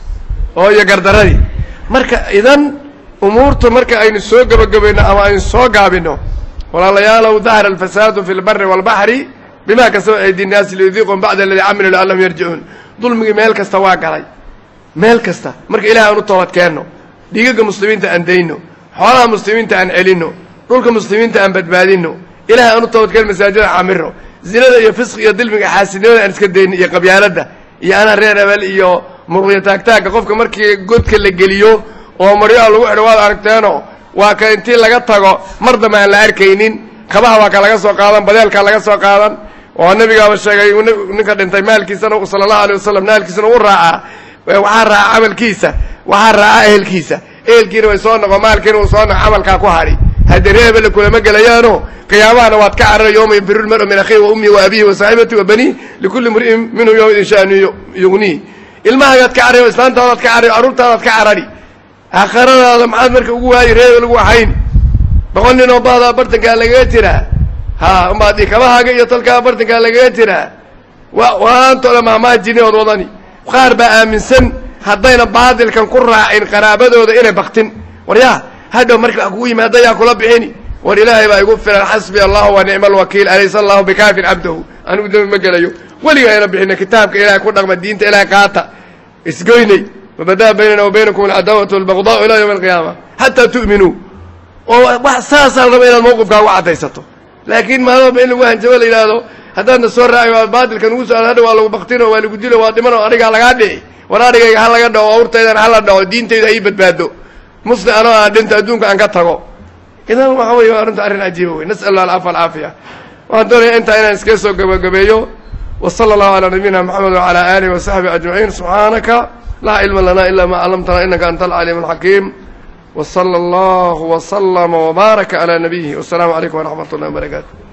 oo iyo gardaradii marka idan umuurtu marka aynu soo gebagabayno ama aynu soo gaabino walaalayaalow dahara alfasaadu fi lbari waalbaxri bima kasaba aydi nnaasi liyudiiqum bacda aladii camilu lacallahum yarjicuun dulmigii meel kasta waa galay meel kasta marka ilahi aan u toobad keenno dhiigaga muslimiinta aan dayno xoolaha muslimiinta aan celinno dhulka muslimiinta aan badbaadinno ilahi aan u toobadkeen masaajida camirno zinada iyo fisqi iyo dilmiga xaasidnimada aan iska dayno iyo qabyaaladda iyo anaa reer hebel iyo muruqyo taagtaagga qofka markii godka la geliyo oo maryaha lagu xidho waad aragteeno waa ka intii laga tago mar dambe aan la arkaynin kabaha waa ka laga soo qaadan badeelkaa laga soo qaadan oo nabigaaba sheegay ninka dhintay maalkiisana sala allahu alay wasalam maalkiisana u raacaa waxaa raaca camalkiisa waxaa raaca ehelkiisa ehelkiina way soo noqo maalkiina uu soo noqo camalkaa ku hadhi haddii ree hebelle kulama gelayaano qiyaamahana waad ka carara yowma yafiru lmaru min akhihi wa ummihi wa abihi wa saaxibati wa baniih likulli mri'in minhum yowmaidin sha'nu yugniih ilmahagaad ka carari islaantaadaad ka carari carruurtaadaad ka carari aakhiradaada maxaad marka ugu waayi ree hebel ugu waxayni boqol nin oo baadaa bartankaa lagaga jiraa ha umbaadi kabahaaga iyo talkaa bartankaa lagaga jiraa wa waantooda mahmaajini ood wadani qaar baa aaminsan haddayna baadilkan ku raacin qaraabadooda inay baktin war yaa hadhow marka wax kugu yimaada yaa kula bixini war ilaahay baa igu filan xasbi allahu wa nicma alwakiil alaysa allahu bikaafin cabdahu anigu dambi ma gelayo weligaa ayna bixina kitaabka ilahay ku dhaqma diinta ilahay qaata isgoynay wabadaa baynana wa baynakum alcadaawatu walbagdaau ilaa yawmi alqiyaama xataa tu'minuu oo wax saasaa la raba inaad mawqifkaa uga caddaysato laakiin maalmaba in lagu hanjabo la yidhaahdo haddaadna soo raaci waa baadilka nugu so hadha waa lagu baktino waa lagu dilo waa dhiman oo adhigaa lagaa dhici war adhigayga ha laga dhaco awrtaydan hala dhaco diintayda ha ii badbaado muslim anoo aan dhinto adduunka aan ka tago idan waxa wey arrinta arrin cajiiba wey nas'al allah alcafa alcaafiya waxaan doonaya intaa inaan iskaga soo gabagabeeyo wa sala allahu calaa nabiyina moxamed wacala aalihi wasaxbihi ajmaciin subxaanaka laa cilma lana ila ma callamtana inaka anta alcaliim alxakiim وصلى الله وسلم وبارك على نبيه والسلام عليكم ورحمة الله وبركاته